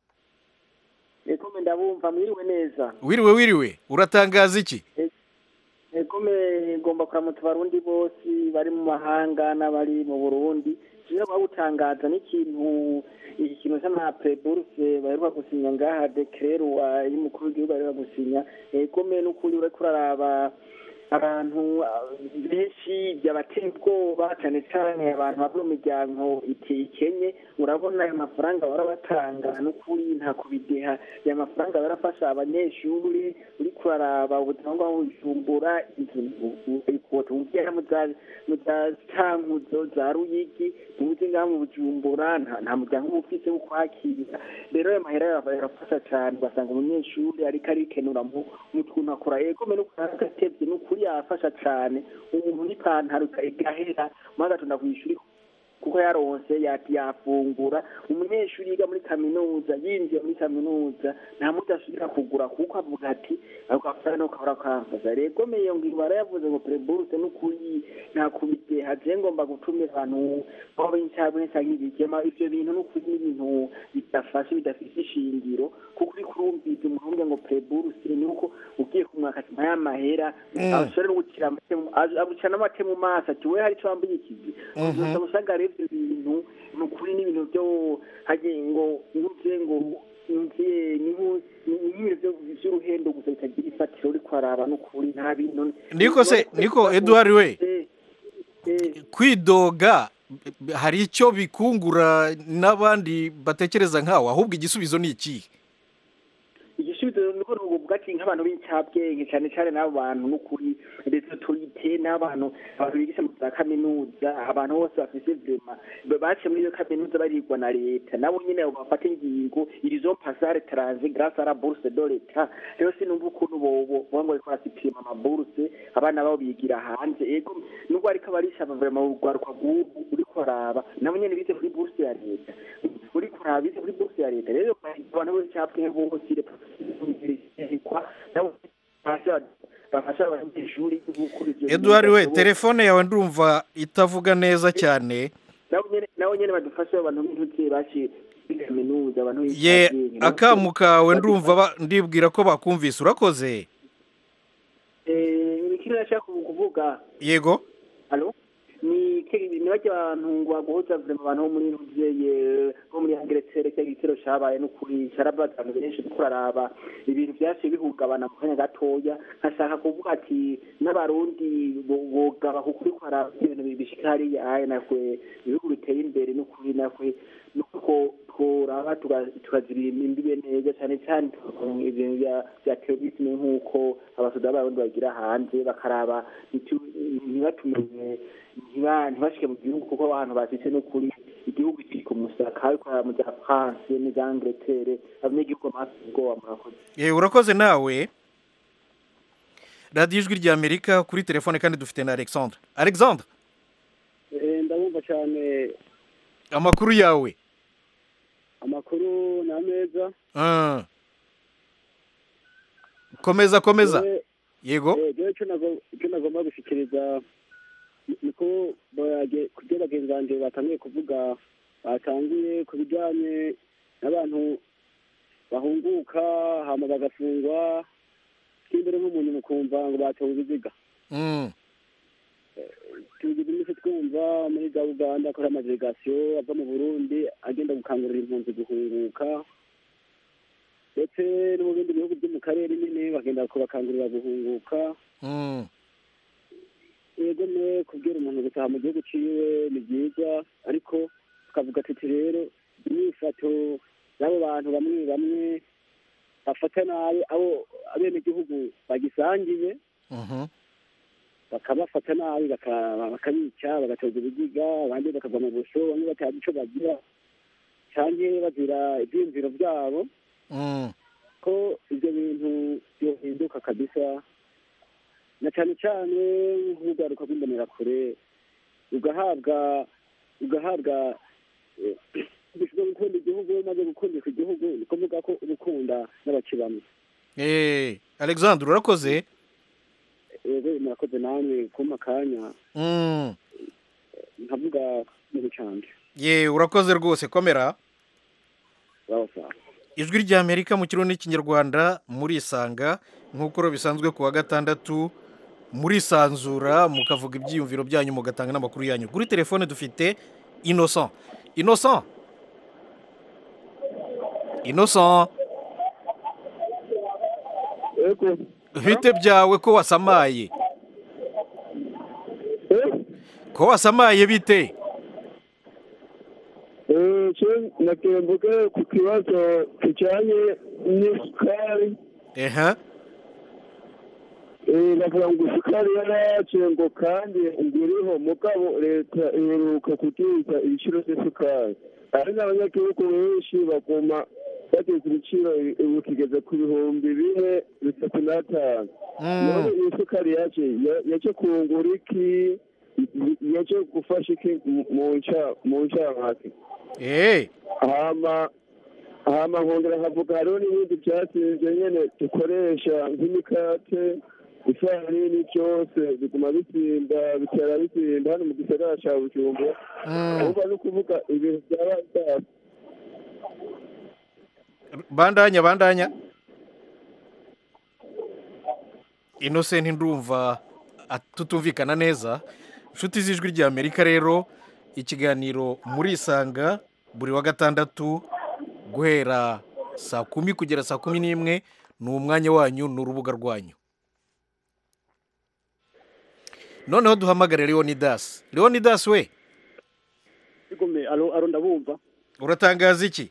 ekome ndabumva mwiriwe neza wiriwe wiriwe uratangaza iki ekome ngomba kuramutsa abarundi bose bari mu mahanga n'abari mu burundi kimwe bawutangaza n'ikintu ikintu cy'amapreburse baheruka gusinya ngaha dekererwa y'umukuru w'igihugu baheruka gusinya ekome n'ukuri uriko uraraba abantu ah, benshi byabateye ubwoba cyane cyane abantu bava mu miryango ikenye urabona ayo mafaranga barabatanga n'ukuri nta kubideha aya mafaranga barafasha abanyeshuri uri kuraraba ubuzima bwabo bujumbura tumubwira mu za mu za cankuzo za ruyigi tuzi ngaha mu bujumbura nta nta muryango uba ufise wo kwakira rero ayo mahera yarafasha cyane ugasanga umunyeshuri ariko arikenura mu mu tuntu akora ego mbere nuko agatevye n'ukuri yafasha cyane umuntu n'ipantaro igahera maze agatunda kw'ishuri kuko yaronse yati yafungura umunyeshuri yiga muri kaminuza yinjiye muri kaminuza nta muti asubira kugura kuko avuga ati ako gafaranga no kahora kamfasha rego meye ngo barayavuze ngo preburse n'ukuri nta kubideha je ngomba gutumira abantu aho b'incabwe canke ibigema ivyo bintu n'ukuri n'ibintu bidafashe bidafise ishingiro kuko uri kurumviza umurundi ngo preburse ni uko ugiye kumwaka ati mpaya amahera Mm. ashobora no gucira amate mu- aje- agucira n'amate mu maso ati we hari ico wambaye ikizi Mhm. gusa usanga rero ivyo bintu ni ukuri n'ibintu byo hagiye ngo nkuze ngo nkuze ni nku- ni ibintu byo- vy'uruhendo gusa bitagira ifatiro uri kwaraba n'ukuri nta bintu niko se niko eduwari we kwidoga hari icyo bikungura n'abandi batekereza nkawe ahubwo igisubizo ni ikihe igisubizo niko nuvuga ati nk'abantu b'incabwenge cyane cyane n'abo bantu n'ukuri ndetse turite n'abantu abantu bigisha mu za kaminuza abantu bose bafise vrema baciye muri iyo kaminuza barigwa na leta nabo nyine abo bafata ingingo irizo pasare transe grâce à la bourse de l'etat rero sinumva ukuntu bobo boba ngo bariko barasipima amabourse abana babo bigira hanze ego nubwo ariko barishaba vrema urwaruka rw'ubu uri kuraba nabo nyene bize kuri bourse ya leta uri kuraba bize kuri bourse ya leta rero abantu b'incabwenge bose kwa nabo bafasha bafasha abanyeshuri gukora ivyo bintu eduwari we bidashoboka. telefone yawe ndumva itavuga neza cyane nabo nyene nabo nyene badufasha abantu b'intuke baciye muri kaminuza abantu ye b'incabwenge akamu kawe ndumva ba- ndibwira ko bakumvise urakoze eh ikindi nashaka kuvuga yego alo ni ke- ni barya abantu ngo baguhuza vrema abantu bo muri ntuvyeye bo muri angleterre cya igitero cabaye n'ukuri carabaza abantu benshi kuko uraraba ibintu vyaciye bihungabana mu kanya gatoya nkashaka kuvuga ati n'abarundi bo- bogaba kuko uriko haraba ibintu bishika hariya aye nakwe ibihugu biteye imbere n'ukuri nakwe nuko tworaba tuga- tukazibira imbibe neza cyane cyane tukaronka ibintu bya- bya terorisme nk'uko abasoda b'abarundi bagira hanze bakaraba ntitu- ntibatumenye ntiba- ntibashike mu gihugu kuko abantu bashitse n'ukuri igihugu kiri ku musaka ariko mu bya france n'ibya angleterre abanyagihugu bamaze ubwoba murakoze ye urakoze nawe radiyo ijwi ry'amerika kuri telefone kandi dufite na alexandre alexandre ndabumva cyane amakuru yawe amakuru ni ameza Ah. komeza komeza Jewe- yego eh, jewe icyo nago- icyo nagomba gushyikiriza niko barage- kubyo bagenzi banjye batangiye kuvuga batanguye ku bijyanye n'abantu bahunguka hama bagafungwa tw'imbere nk'umuntu mukumva ngo batowe ibiziga Mm. tugize iminsi twumva muri za uganda akora amadelegasiyo ava mu burundi agenda gukangurira impunzi guhunguka ndetse no mu bindi bihugu byo mu karere nyine bagenda kubakangurira guhunguka Mm. yego ne kubwira umuntu gutaha mu gihugu ciwe ni byiza ariko tukavuga tuti rero imyifato y'abo bantu bamwe bamwe bafata nabi abo abenegihugu bagisangiye Mhm. bakabafata nabi baka- bakabica bagatoza ibiziga abandi bakava mu busho bamwe batazi ico bagira canke bazira ivyiyumviro vyabo Mm. ko ivyo bintu vyohinduka kabisa na cane cane nk'urwaruka rw'imbonerakure ugahabwa ugahabwa eh, bwo gukunda igihugu maze gukundisha igihugu ni kuvuga ko uba ukunda n'abakibamwe Eh, Alexandre urakoze yego murakoze namwe kumpa akanya Mm. nkavuga ikintu canje ye urakoze rwose komera sawa sawa ijwi ry'amerika mu kirundi n'ikinyarwanda murisanga nk'uko bisanzwe ku wa gatandatu murisanzura mukavuga ibyiyumviro byanyu mugatanga n'amakuru yanyu kuri telefone dufite innocent innocent innocent Ego. bite byawe ko wasamaye ko wasamaye bite Eh, je nagira mvuge ku kibazo kijanye n'isukari eha Eh, bavuga ngo isukari yaraje ngo kandi ngiriho mugabo leta iheruka kuduza ibiciro by'isukari ari n'abanyagihugu benshi baguma bageza ibiciro ubu kigeze ku bihumbi bine bitatu n'atanu none iyi sukari yaje ya- yaje kungura iki Y- yaje gufasha iki mu- mu nca- mu ncamake eh hama hama nkongera nkavuga hariho n'ibindi byatsinze nyene dukoresha nk'imikate ifarini byose biguma bisimba bitera bisimba hano mu gisagara ca bujumbura ahubwo ni ukuvuga ibintu byaba byasa bandanya bandanya innocent ndumva at- tutumvikana neza inshuti z'ijwi ry'amerika rero ikiganiro murisanga buri wa gatandatu guhera saa kumi kugera saa kumi n'imwe ni umwanya wanyu ni urubuga rwanyu noneho duhamagare leonidas leonidas we igome aro aro ndabumva uratangaza iki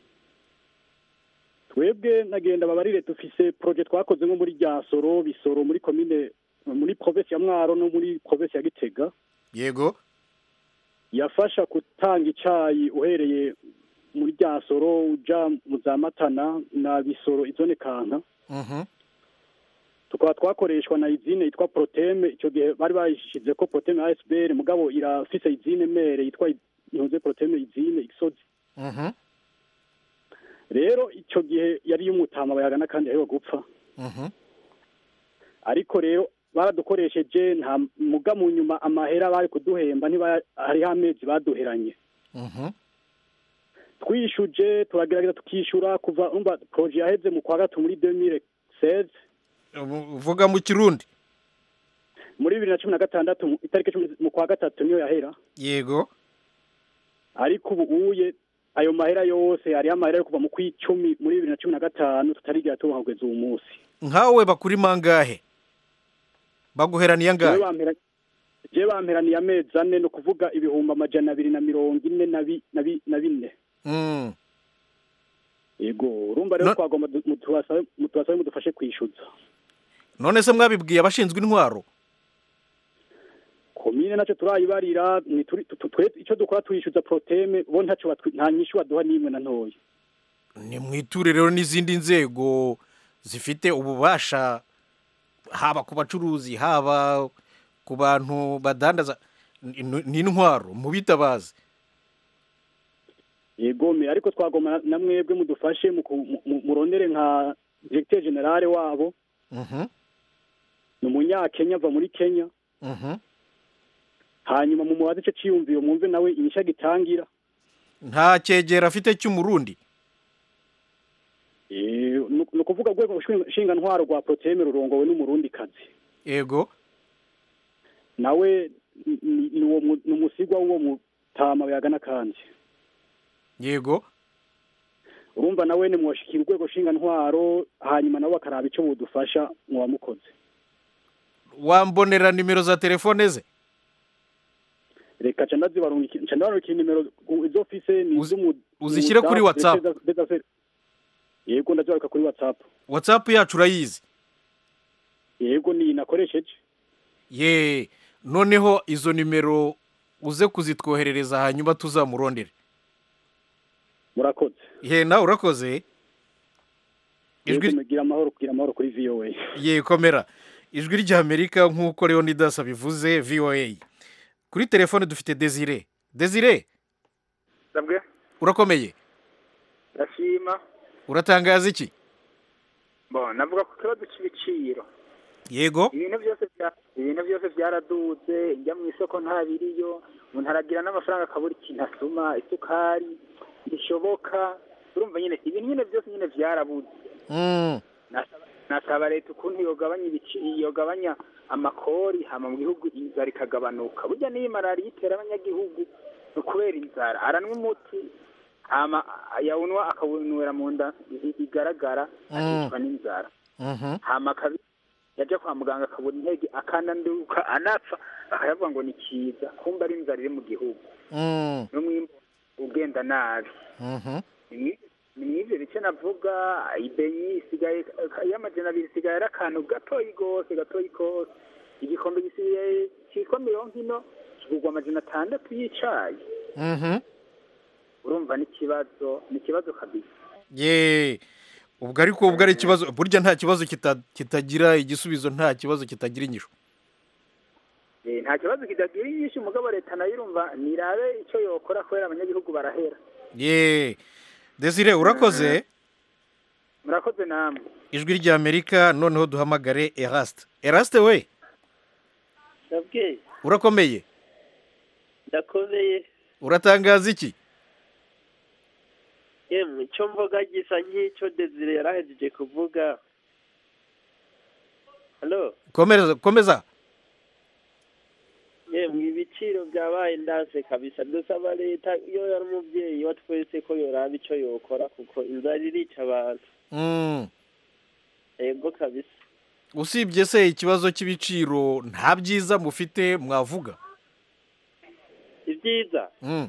twebwe nagenda babarire dufise projet twakoze nko muri Ryansoro bisoro muri commune muri province ya Mwaro no muri province ya Gitega yego yafasha gutanga icayi uhereye muri Ryansoro uja mu za Matana na bisoro izone kanka Mhm. tukaba twakoreshwa na izine yitwa proteme icyo gihe bari bayishize ko proteme ASBR mugabo irafise izine mere yitwa ihunze proteme izine isozi Mhm. rero icyo gihe yari y'umutama bayagana kandi ahewe gupfa Mhm. ariko rero baradukoresheje nta muga mu nyuma amahera bari kuduhemba ntiba hariho amezi baduheranye Mhm. twishuje turagerageza tukishyura kuva umva poroje yaheze mu kwa gatatu muri 2016 uvuga mu kirundi muri bibiri na cumi na gatandatu mu- itariki cumi mu kwa gatatu niyo yahera yego ariko ubu uye ayo mahera yose hariho amahera yo kuva mu kw'icumi muri bibiri na cumi na gatanu tutarigera tubaha kugeza uwo munsi nkawe bakuri mangahe baguheraniye jewe angahe bampera- jewe bamperaniye amezi ane ni ukuvuga ibihumbi amajana abiri na mirongo ine na bi- na bi- na bine Mm. yego urumva rero twagomba du- mutubasabe mutubasabe mudufashe kwishyuza none se mwabibwiye abashinzwe intwaro komine nacyo turayibarira ni turi- tu- tu- twe icyo dukora tuyishyuza proteme bo ntacyo batwi- nta nyishu baduha n'imwe na ntoya ni mwiture rero n'izindi nzego zifite ububasha haba ku bacuruzi haba ku bantu badandaza ni- ni intwaro mubitabazi yego me ariko twagomba na mwebwe mudufashe mu ku- mu- mu- murondere nka directeur generale wabo Mhm. ni umunyakenya ava muri kenya Mhm. hanyuma mu mubaze ico ciyumviro mwumve nawe inyisha gitangira nta cyegera afite cy'umurundi Eh, ni ni ukuvuga urwego nshinga ntwaro rwa proteme rurongowe n'umurundi kazi yego nawe ni- ni ni uwo mu- ni umusigwa w'uwo mutama yagana kandi yego urumva nawe ni mwoshikira urwego nshinga ntwaro hanyuma nabo bakaraba ico budufasha muwamukoze wambonera nimero za telefone ze reka ca ndazibarungikira ca ndabarungikira nimero u- izo fise ni iz'umu uzishyire kuri umudamu WhatsApp. Beza- Beza Fer- yego ndazibaruka kuri whatsapp whatsapp yacu urayizi yego ni nakoresheje ye noneho izo nimero uze kuzitwoherereza hanyuma tuzamurondere murakoze ye nawe urakoze yego mugira amahoro kugira amahoro kuri voa ye komera ijwi ry'amerika nk'uko leonidas abivuze voa kuri telefone dufite desire desire sabwe urakomeye ndashima uratangaza iki bo navuga ku kibazo cy'ibiciro yego ibintu byose bya- ibintu byose byaraduze njya mu isoko nta biriyo umuntu aragira n'amafaranga akabura ikintu asuma isukari bishoboka urumva nyine ibintu nyine byose nyine byarabuze Mm, Nasaba- nasaba leta ukuntu yogabanya ibici yogabanya amakori hama mu gihugu inzara ikagabanuka burya n'iyi malariya itera abanyagihugu ni ukubera inzara aranywa umuti hama yawunywa akawunywera mu nda i- igaragara Mm. akicwa n'inzara mhm. hama akabi yajya kwa muganga akabura intege akananduka anapfa akayavuga ngo ni kiza kumva ari inzara iri mu gihugu Mm, n'umwimbu ugenda nabi mhm. ni ni mw'ivyo bice navuga ibenyi isigaye y'amajana abiri isigaye ari akantu gatoyi gose gatoyi kose igikombe gisigaye kitwa mirongo ino kigurwa amajana atandatu y'icayi Mhm. urumva n'ikibazo ni ikibazo kabisa ye ubwo ariko ubwo ari ikibazo burya nta kibazo kita- kitagira igisubizo nta kibazo kitagira inyishu Eh, nta kibazo kidagira inyinshi umugabo leta nayo urumva nirabe ico yokora kubera abanyagihugu barahera ye desire urakoze murakoze namwe ijwi ry'amerika noneho duhamagare eraste eraste we ndabwiye urakomeye ndakomeye uratangaza iki yemwe icyo mvuga gisa nk'icyo desire yarahejeje kuvuga halo komeza komeza yemwe ibiciro byabaye ndanse kabisa dusaba leta iyo yari umubyeyi wa twese ko yoraba icyo yokora kuko inzara irica abantu Mm, yego kabisa usibye se ikibazo cy'ibiciro nta byiza mufite mwavuga ibyiza Mm,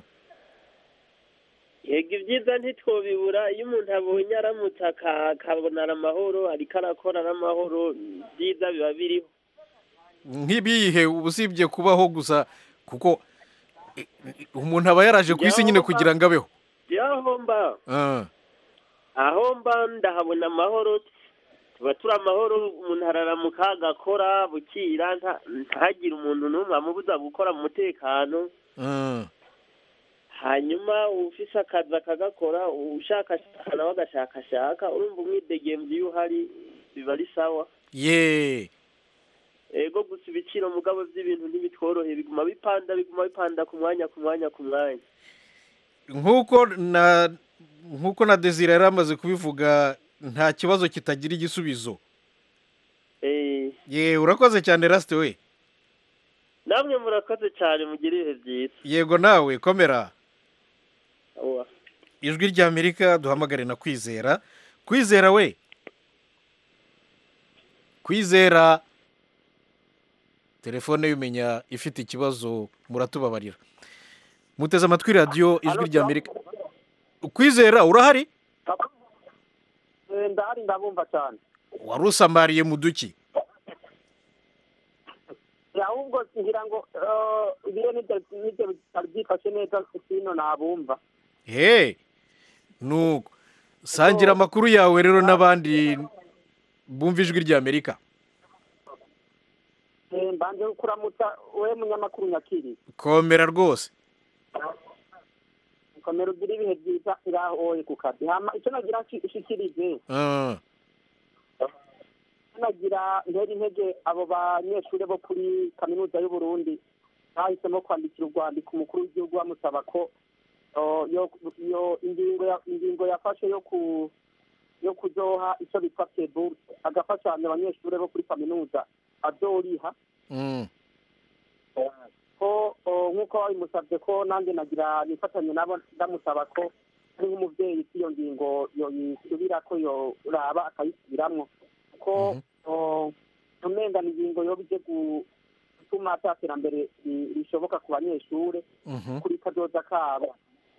yego ibyiza ntitwobibura iyo umuntu abonye aramutse aka- akabona amahoro ariko arakora n'amahoro byiza biba biriho nk'ibihe usibye kubaho gusa kuko i- i- umuntu aba yaraje ku isi nyine kugira ngo abeho aho mba Ah, aho mba ndahabona amahoro tuba turi amahoro umuntu araramuka agakora bukira nta- ntagire umuntu n'umwe amubuza gukora mu mutekano ah. hanyuma ufise akazi akagakora ushakashaka nawe agashakashaka urumva umwidegemvyi iyo uhari biba ari sawa ye ego gusa ibiciro mugabo by'ibintu ntibitworoheye biguma bipanda biguma bipanda ku mwanya ku mwanya ku mwanya nk'uko na nk'uko na desire yari amaze kubivuga nta kibazo kitagira igisubizo Eh, ye urakoze cyane rasite we namwe murakoze cyane mugire ibihe byiza yego nawe komera Owa. ijwi ry'amerika duhamagare na kwizera kwizera we kwizera telefone y'umenya ifite ikibazo muratubabarira muteze amatwi radiyo ijwi ry'amerika kwizera urahari ndahari ndabumva cyane wari usamariye mu duki ahubwo ngira ngo eh, ibiro nibyo nibyo bitari byifashe neza sino nabumva he nuko sangira amakuru yawe rero n'abandi bumva ijwi ry'amerika Eh, mbanje kuramutsa we munyamakuru nyakiri komera rwose komera ugire ibihe byiza ngaho wowe ku kazi hama icyo nagira nshikirije Ah, nagira ntera intege abo banyeshuri bo kuri kaminuza y'u Burundi bahisemo kwandikira urwandiko umukuru w'igihugu bamusaba ko oh, yo yo ingingo ya- ingingo yafashe yo ku yo kuzoha icyo bitwa peburse agafashanya abanyeshuri bo kuri kaminuza azoriha Mm. ko oh, nk'uko babimusabye ko nanjye nagira nifatanye nabo ndamusaba ko ari nk'umubyeyi ko iyo ngingo yoyisubira ko yoraba akayisubiramwo kuko oh, umenga ni ingingo yoba ije gutuma ata terambere ri- rishoboka ku banyeshure Mhm. kuri kazoza kabo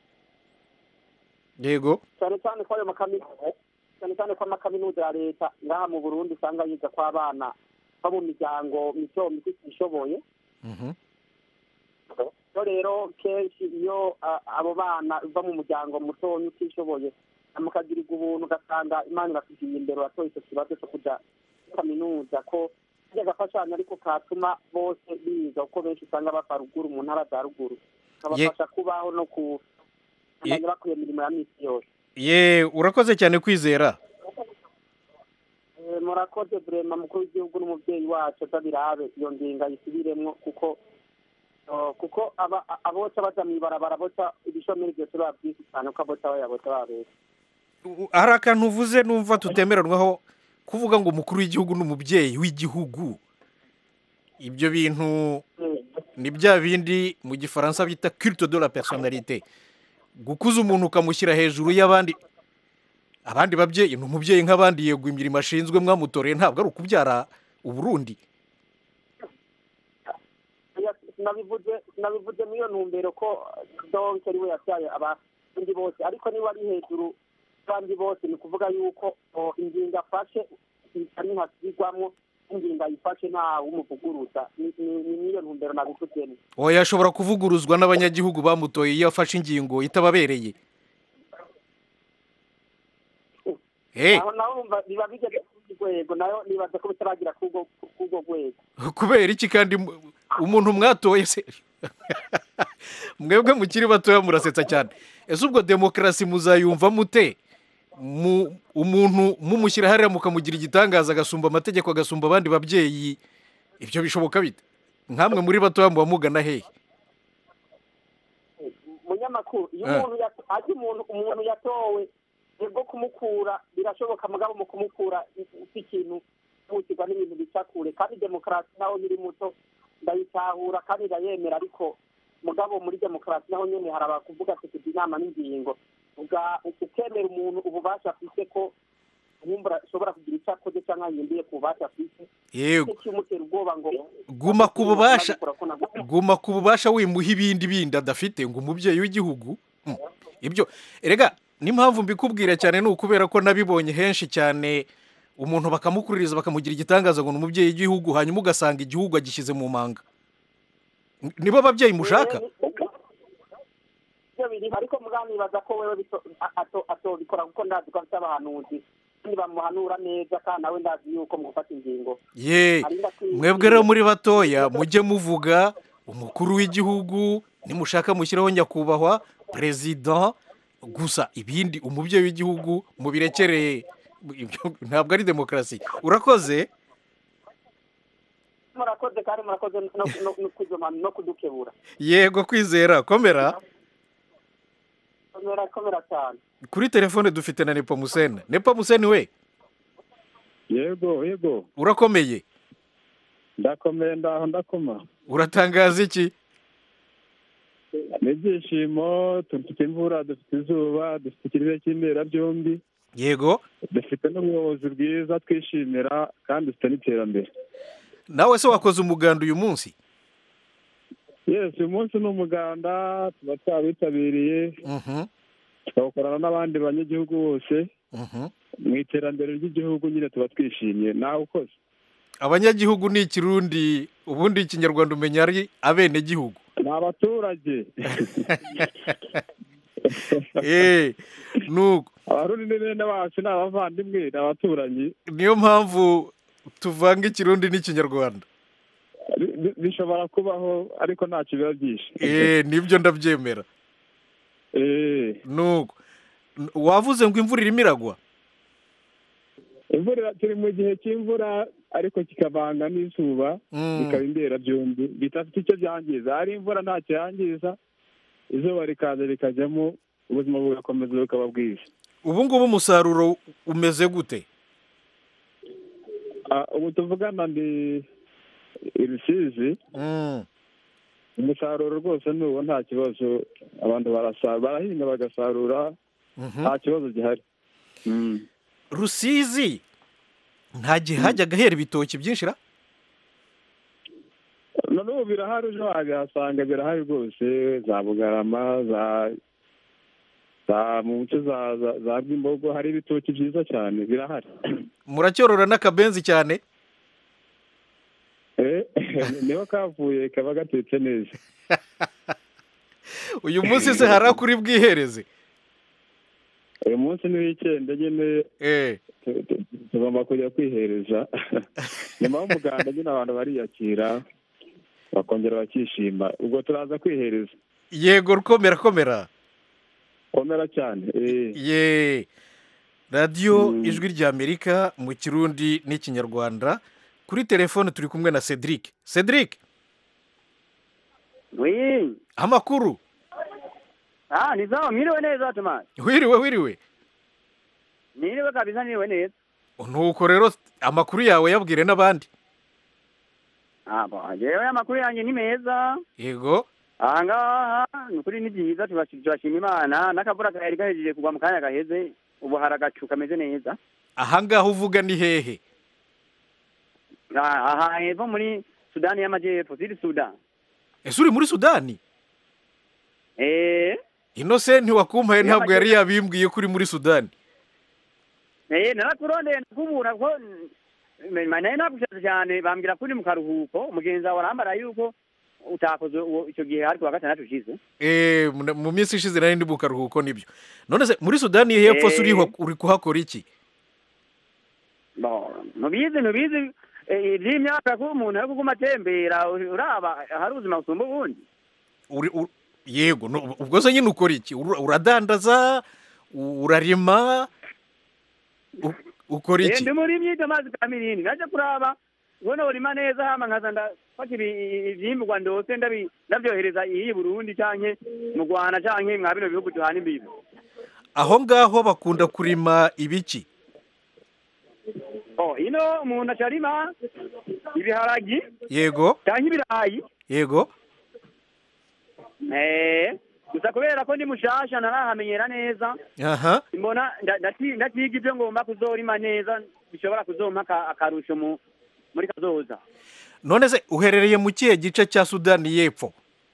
yego cyane cyane ko ayo makaminuza cyane cyane ko amakaminuza ya leta ngaha mu burundi usanga yiga ko abana bo mu miryango mito mito itishoboye Mhm. so rero kenshi iyo a- abo bana bava mu muryango mutonya utishoboye mukagirirwa ubuntu ugasanga imana irasigiye imbere watoye icyo kibazo cyo kuja muri kaminuza ko kajya gafashanya ariko katuma bose biga kuko benshi usanga bava ruguru mu ntara za ruguru kabafasha kubaho no ku Ye- bakwiye imirimo ya misi yose ye urakoze cyane kwizera Eh, murakoze burema mukuru w'igihugu n'umubyeyi wacu atabirabe iyo ngingo ayisubiremwo kuko oh, kuko aba a- aboca baja mw'ibarabara boca ibishomeri byose biba byinshi cyane kuko aboca bayaboca babesha hari akantu uvuze numva tutemeranwaho kuvuga ngo umukuru w'igihugu ni umubyeyi w'igihugu ibyo bintu ni bya bindi mu gifaransa bita culte de la personnalité gukuza umuntu ukamushyira hejuru y'abandi abandi babyeyi ni umubyeyi nk'abandi yego imirimo ashinzwe mwamutoreye ntabwo ari ukubyara uburundi Oya, sinabivuze sinabivuze muri iyo ntumbero ko donke ari we yabyaye abandi bose ariko niba ari hejuru y'abandi bose ni ukuvuga yuko oh, ingingo afashe ari ntasubirwamwo ingingo ayifashe nta wumuvuguruza ni ni- ni muri iyo ntumbero nabivuzemo oya ashobora kuvuguruzwa n'abanyagihugu bamutoye iyo afashe ingingo itababereye Eh. aho naho wumva biba bigeze kuri urwo rwego nayo nibaza ko bitaragira k'urwo k'urwo rwego kubera iki kandi mu- umuntu mwatoye se mwebwe mukiri batoya murasetsa cyane ese ubwo demokarasi muzayumva mute mu umuntu mumushyira hariya mukamugira igitangaza agasumba amategeko agasumba abandi babyeyi ibyo bishoboka bite nkamwe muri batoya muba mugana hehe munyamakuru iyo Eh. umuntu yato- azi umuntu umuntu yatowe nibwo kumukura birashoboka mugabo mu kumukura si ikintu bukirwa n'ibintu bica kure kandi demokarasi naho nkiri muto ndayitahura kandi ndayemera ariko mugabo muri demokarasi naho nyene hari abakuvuga ati tugira inama n'ingingo uga- ukemera umuntu ububasha afise ko wumva ashobora kugira icyo akoze cyangwa yindiye ku bubasha afise Yego. kimutera ubwoba ngo guma ku bubasha Nabikora ko nabwo- guma ku bubasha wimuha ibindi bindi adafite ngo umubyeyi w'igihugu Hmm. ibyo erega n'impamvu mbikubwira cyane ni ukubera ko nabibonye henshi cyane umuntu bakamukuririza bakamugira igitangaza ngo ni umubyeyi w'igihugu hanyuma ugasanga igihugu agishyize mu manga N- nibo ababyeyi mushaka ibyo biri ariko muganibaza ko wewe bito- a- ato- atobikora kuko ndazi ko afite abahanuzi kandi bamuhanura neza kandi nawe ndazi yuko mu gufata ingingo ye arinda kwi- mwebwe rero muri batoya mujye muvuga umukuru w'igihugu nimushaka mushyiraho nyakubahwa perezida gusa ibindi umubyeyi w'igihugu mubirekereye ibyo ntabwo ari demokarasi urakoze murakoze kandi murakoze no- no- no kuzoma no kudukebura yego kwizera komera komera komera cyane kuri telefone dufite na nepomusene nepomusene we yego yego urakomeye ndakomeye ndaho ndakoma uratangaza iki ni ibyishimo dufite imvura dufite izuba dufite ikirere cy'imberabyombi yego dufite n'ubuyobozi bwiza twishimira kandi dufite n'iterambere nawe se wakoze umuganda uyu munsi yesi uyu munsi ni umuganda tuba twawitabiriye tukawukorana n'abandi banyagihugu bose mu iterambere ry'igihugu nyine tuba twishimye nawe ukoze abanyagihugu ni ikirundi ubundi ikinyarwanda umenya ari abenegihugu ni abaturage Eh, nuko abarundi ni bene bacu ni abavandimwe ni abaturanyi niyo mpamvu tuvanga ikirundi n'ikinyarwanda Bi- bi- bishobora kubaho ariko ntacyo biba byinshi Eh, nibyo ndabyemera nuko wavuze ngo imvura irimo iragwa imvura turi mu gihe cy'imvura ariko kikavanga n'izuba Mm. bikaba imbera byombi bidafite icyo byangiza hari imvura ntacyo yangiza izuba rikaza rikajyamo ubuzima bugakomeza bukaba bwiza ubu ngubu umusaruro umeze gute Ah, ubu tuvugana ndi i rusizi umusaruro rwose n'ubu nta kibazo abantu barasa- barahinga bagasarura nta kibazo gihari rusizi nta gihe hajyaga hera ibitoki byinshi ra none ubu birahari ejo wabihasanga birahari rwose za bugarama za za mu nce za za za rwimbogo hari ibitoki byiza cyane birahari muracyorora n'akabenzi cyane Eh, niho kavuye kaba gatetse neza uyu munsi se hari akuri bwihereze uyu munsi ni wikende nyine tu- tu- tugomba kujya kwihereza nyuma y'umuganda nyine abantu bariyakira bakongera bakishima ubwo turaza kwihereza yego rukomera komera komera cyane eh. ye radiyo ijwi ry'amerika mu kirundi n'ikinyarwanda kuri telefone turi kumwe na cedric cedric wi amakuru ah ni sawa mwiriwe neza Tomasi wiriwe wiriwe mwiriwe kabisa mwiriwe neza nuko rero amakuru yawe yabwire n'abandi ah bo jewe amakuru yanjye ni meza yego aha ngaha ni ukuri ni byiza turashi- turashima imana n'akavura kari gahejeje kugwa mu kanya gaheze ubu hari agacu kameze neza ahangaha uvuga ni hehe Ah, aha hepfo muri sudani y'amajyepfo siri sudan ese uri muri sudani eh inosenti wakumpaye Iyo ntabwo yari amajyepfo- yabimbwiye ko uri muri sudani eh narakurondeye nakubura ko ma- nayo nagushatse cyane bambwira ko uri mu karuhuko mugenzi wawe arambara yuko utakoze uwo- icyo gihe ari kuwa gatandatu ushize Eh, mu- mu minsi ishize nari ndi mu karuhuko nibyo none se muri sudani y'epfo se uriho- uri kuhakora iki Bo, ntubizi ntubizi eh, iby'imyaka ko umuntu ari kuguma atembera uri- uraba hari ubuzima busumba ubundi uri u- yego no- ubwo se nyine ukora iki Ura- uradandaza u- urarima u- ukora Eh, iki ndi muri myito amazi ka mirindi naje kuraba ubona urima neza hama nkaza ndafata ibi- ivyimburwa ndose ndabi- ndavyohereza iyi burundi canke mu rwanda canke mwa bino bihugu duhana imbibi aho ngaho bakunda kurima ibiki oh ino umuntu acarima ibiharagi yego canke ibirayi yego eh gusa kubera ko ndi mushasha narahamenyera neza aha mbona nda- ndati- ndatiga ivyo ngomba kuzorima neza bishobora kuzompa aka- akarusho mu muri kazoza none se uherereye mu kihe gice cya sudani y'epfo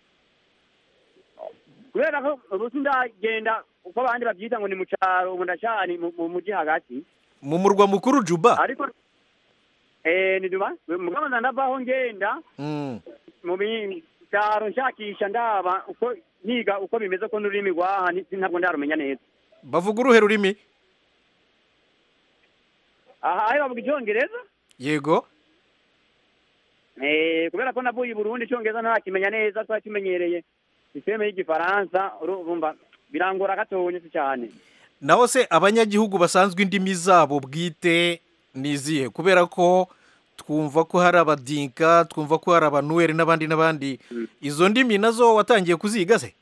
kubera ko ubu sindagenda uko abandi babyita ngo ni mu caro ubu ndacari mu mu muji hagati mu murwa mukuru juba ariko eh ni duba mugabo ndavaho ngenda Mm. mu bitaro nshakisha ndaba uko niga uko bimeze ko n'ururimi rwaha ni- ntabwo ndarumenya neza bavuga uruhe rurimi aha ayo bavuga icyongereza yego eh kubera ko navuye i burundi icyongereza ntakimenya neza twari tumenyereye sisiteme y'igifaransa urumva birangora gatonya si cyane naho se abanyagihugu basanzwe indimi zabo bwite ni izihe kubera ko twumva ko hari abadinka twumva ko hari abanuweri n'abandi n'abandi izo ndimi nazo watangiye kuziga se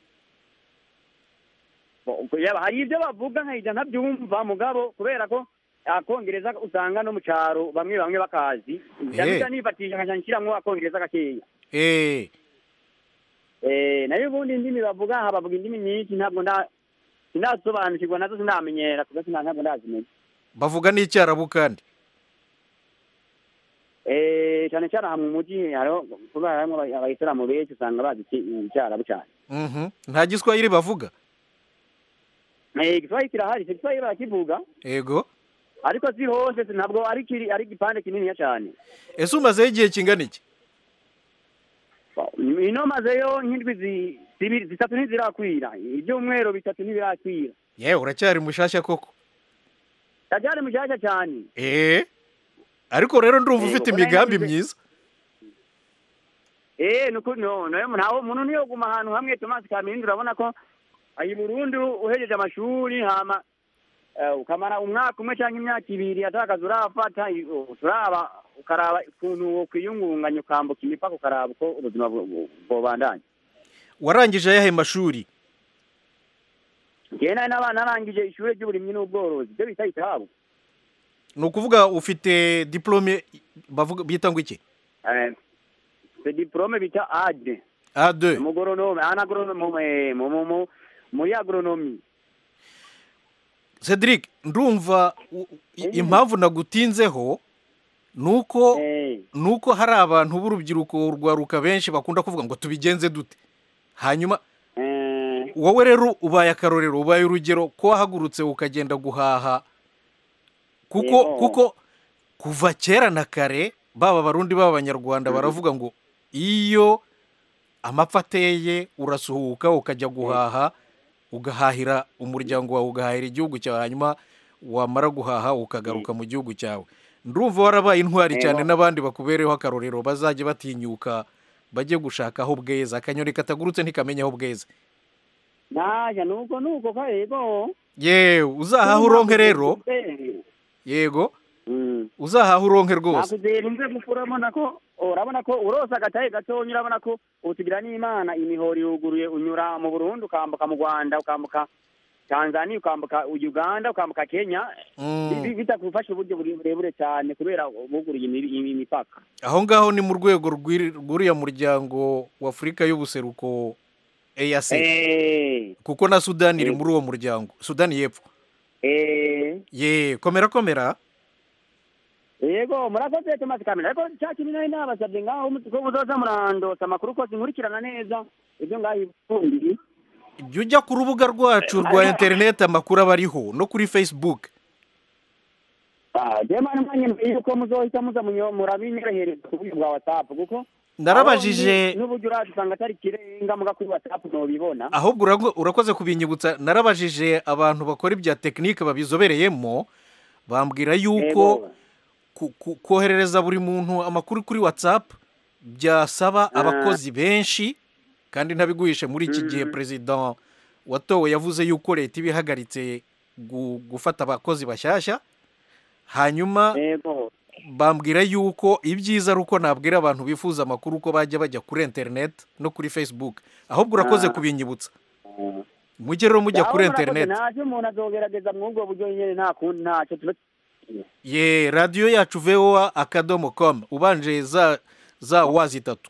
Bo- yaba hari ibyo bavuga nkahita ntabyumva mugabo kubera ko akongereza usanga no mu cyaro bamwe bamwe bakazi ndabita nifatisha nkaca nshyiramo akongereza gakeya eh Eh, nayo ubundi indimi bavuga aha bavuga indimi nyinshi ntabwo nda sindasobanukirwa nazo sinamenyera kuko sina ntabwo ndazimenya bavuga n'icyarabu kandi Eh, cyane cyane aha mu mujyi hariho kubera harimo aba- abayisilamu benshi usanga bazi iki- icyarabu cyane Mhm. nta giswahili bavuga Eh, igiswahili kirahari icyo giswahili barakivuga yego ariko si hose si- ntabwo ari kiri ari igipande kininiya cyane ese umazeho igihe kingana iki ino mazeyo nk'indwi zi- zibiri zitatu ntizirakwira ibyumweru bitatu ntibirakwira yewe uracyari mushashya koko ndacyari mushyashya cyane eh ariko rero ndumva Yego, ufite kubera imigambi yagize- myiza eh nuko no nayo ntawe umuntu niyo guma ahantu hamwe Thomas Kamindi urabona ko ayi Burundi uhejeje amashuri hama eh, ukamara umwaka umwe cyangwa imyaka ibiri atakaza urafata i- turaba ukaraba ukuntu wokwiyungunganya ukambuka imipaka ukaraba uko ubuzima bu- bu- bwobandanya warangije ayahe mashuri njyewe nari n'abana narangije ishuri ry'uburimyi n'ubworozi ibyo bita itabu ni ukuvuga ufite diplome bavuga bita ngo iki Eh, c'est diplome bita ade A2 umugoronome anagoronome mu mu mu mu muri agronomi Cedric ndumva u- i- impamvu nagutinzeho nuko nuko hari abantu b'urubyiruko rwaruka benshi bakunda kuvuga ngo tubigenze dute hanyuma wowe rero ubaye akarorero ubaye urugero ko wahagurutse ukagenda guhaha kuko Yego. kuko kuva kera na kare baba abarundi baba abanyarwanda baravuga ngo iyo amapfa ateye urasuhuka ukajya guhaha ugahahira umuryango wawe ugahahira igihugu cyawe hanyuma wamara guhaha ukagaruka mu gihugu cyawe ndumva warabaye intwari Yego. cyane n'abandi bakubereho akarorero bazajya batinyuka bajye gushaka aho bweza akanyoni katagurutse ntikamenya aho bweza naja nuko nuko ka yego yewe uzahaha uronke rero yego uzahaha uronke rwose nakuzera umve gusa urabona ko urabona ko urose agatahe gatonya urabona ko utugira n'imana imihoro iruguruye unyura mu burundi ukambuka mu rwanda ukambuka tanzania ukambuka uganda ukambuka kenya Mm. Bi- bitakufasha uburyo buri- burebure cyane kubera buguruye imi- imi- imipaka aho ngaho ni mu rwego rw'iri- rw'uriya muryango w'afurika y'ubuseruko eyase Eh, kuko na sudani iri Eh. muri uwo muryango sudani y'epfo eh, ye komera komera yego murakoze tomasi kamera ariko cya kintu nari nabasabye ngaho mu- ko muzoza murandosa amakuru kose nkurikirana neza ibyo ngaho ifumbiri jya ujya ku rubuga rwacu rwa interineti amakuru aba ariho no kuri facebook jema nimanye yuko muzohita muza munyo- murabinyorohereza ku buryo bwa whatsapp kuko Narabajije- aho ni- n'uburyo uraza usanga atari kirenga muga kuri whatsapp ntubibona ahubwo urago- urakoze kubinyibutsa narabajije abantu bakora ibya tekinike babizobereyemo bambwira yuko ku- ku- koherereza buri muntu amakuru kuri whatsapp byasaba Ah. abakozi benshi kandi ntabiguhishe muri iki gihe perezida watowe yavuze yuko leta iba ihagaritse gu- gufata abakozi bashyashya hanyuma bambwira yuko ibyiza ari uko nabwira abantu bifuza amakuru uko bajya bajya kuri interineti no kuri facebook ahubwo urakoze Ah. kubinyibutsa mujye rero mujya Aho kuri murakoze, interineti ntacyo umuntu azogerageza mw'ubwo buryo nyine nta kundi ntacyo tuba ye radiyo yacu voa akadomo komu ubanje za za wa zitatu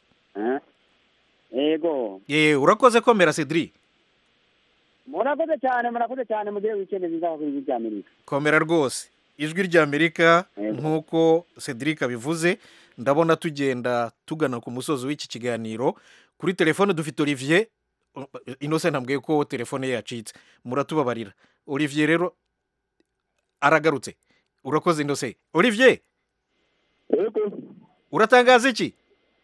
yego ye urakoze komera cedric murakoze cyane murakoze cyane mugire wikendi nziza kuri ibi bya amerika komera rwose ijwi ry'amerika nk'uko cedric abivuze ndabona tugenda tugana ku musozi w'iki kiganiro kuri telefone dufite olivier inose ntambwiye ko telefone ye yacitse muratubabarira olivier rero aragarutse urakoze inose olivier uratangaza iki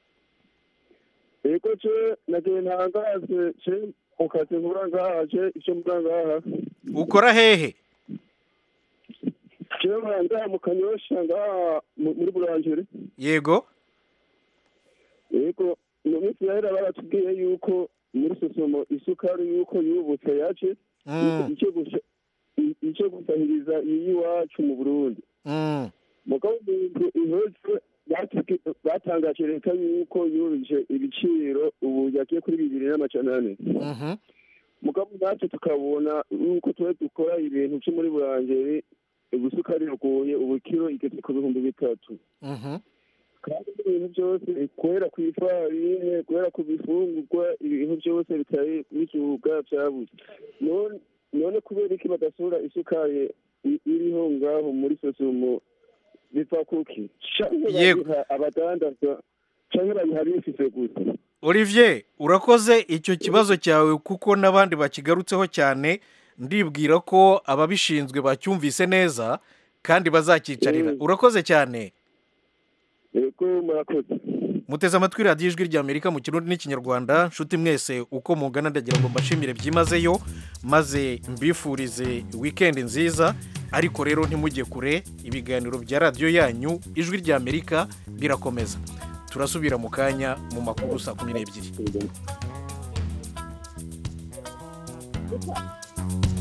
eko ce nagiye ntangaze ce mu kazi nkora ngaha ce icyo mbura ngaha ukora hehe ce nkora ngaha mu kanyosha ngaha mu- muri burangere yego eko mu minsi yahera baratubwiye yuko muri sosomo isukari yuko yubutse yace Mm. icyo gusa icyo gusahiriza iyi iwacu mu burundi Mm. mugabo ibintu ihozwe batubwi- batangaje leta yuko yuruje ibiciro ubu yagiye kuri bibiri n'amajana ane Mhm. mugabo natwe tukabona yuko tuba dukora ibintu byo muri burangeri ubusukari rugoye ubu kiro igeze ku bihumbi bitatu Mhm. kandi ibintu byose kubera ku ifarine kubera ku bifungurwa ibintu byose bitari bikibuga byabuze none none kubera iki badasura isukari i- iriho ngaho muri sosumo biva kuki canke Yego. babiha abadandaza canke babiha bifise gusa olivier urakoze icyo kibazo cyawe kuko n'abandi bakigarutseho cyane ndibwira ko ababishinzwe bacyumvise neza kandi bazakicarira urakoze cyane yego murakoze muteze amatwi radiyo ijwi ry'amerika mu kirundi n'ikinyarwanda nshuti mwese uko mungana ndagira ngo mbashimire byimazeyo maze mbifurize wikendi nziza ariko rero ntimujye kure ibiganiro bya radiyo yanyu ijwi ry'amerika birakomeza turasubira mu kanya mu makuru saa kumi n'ebyiri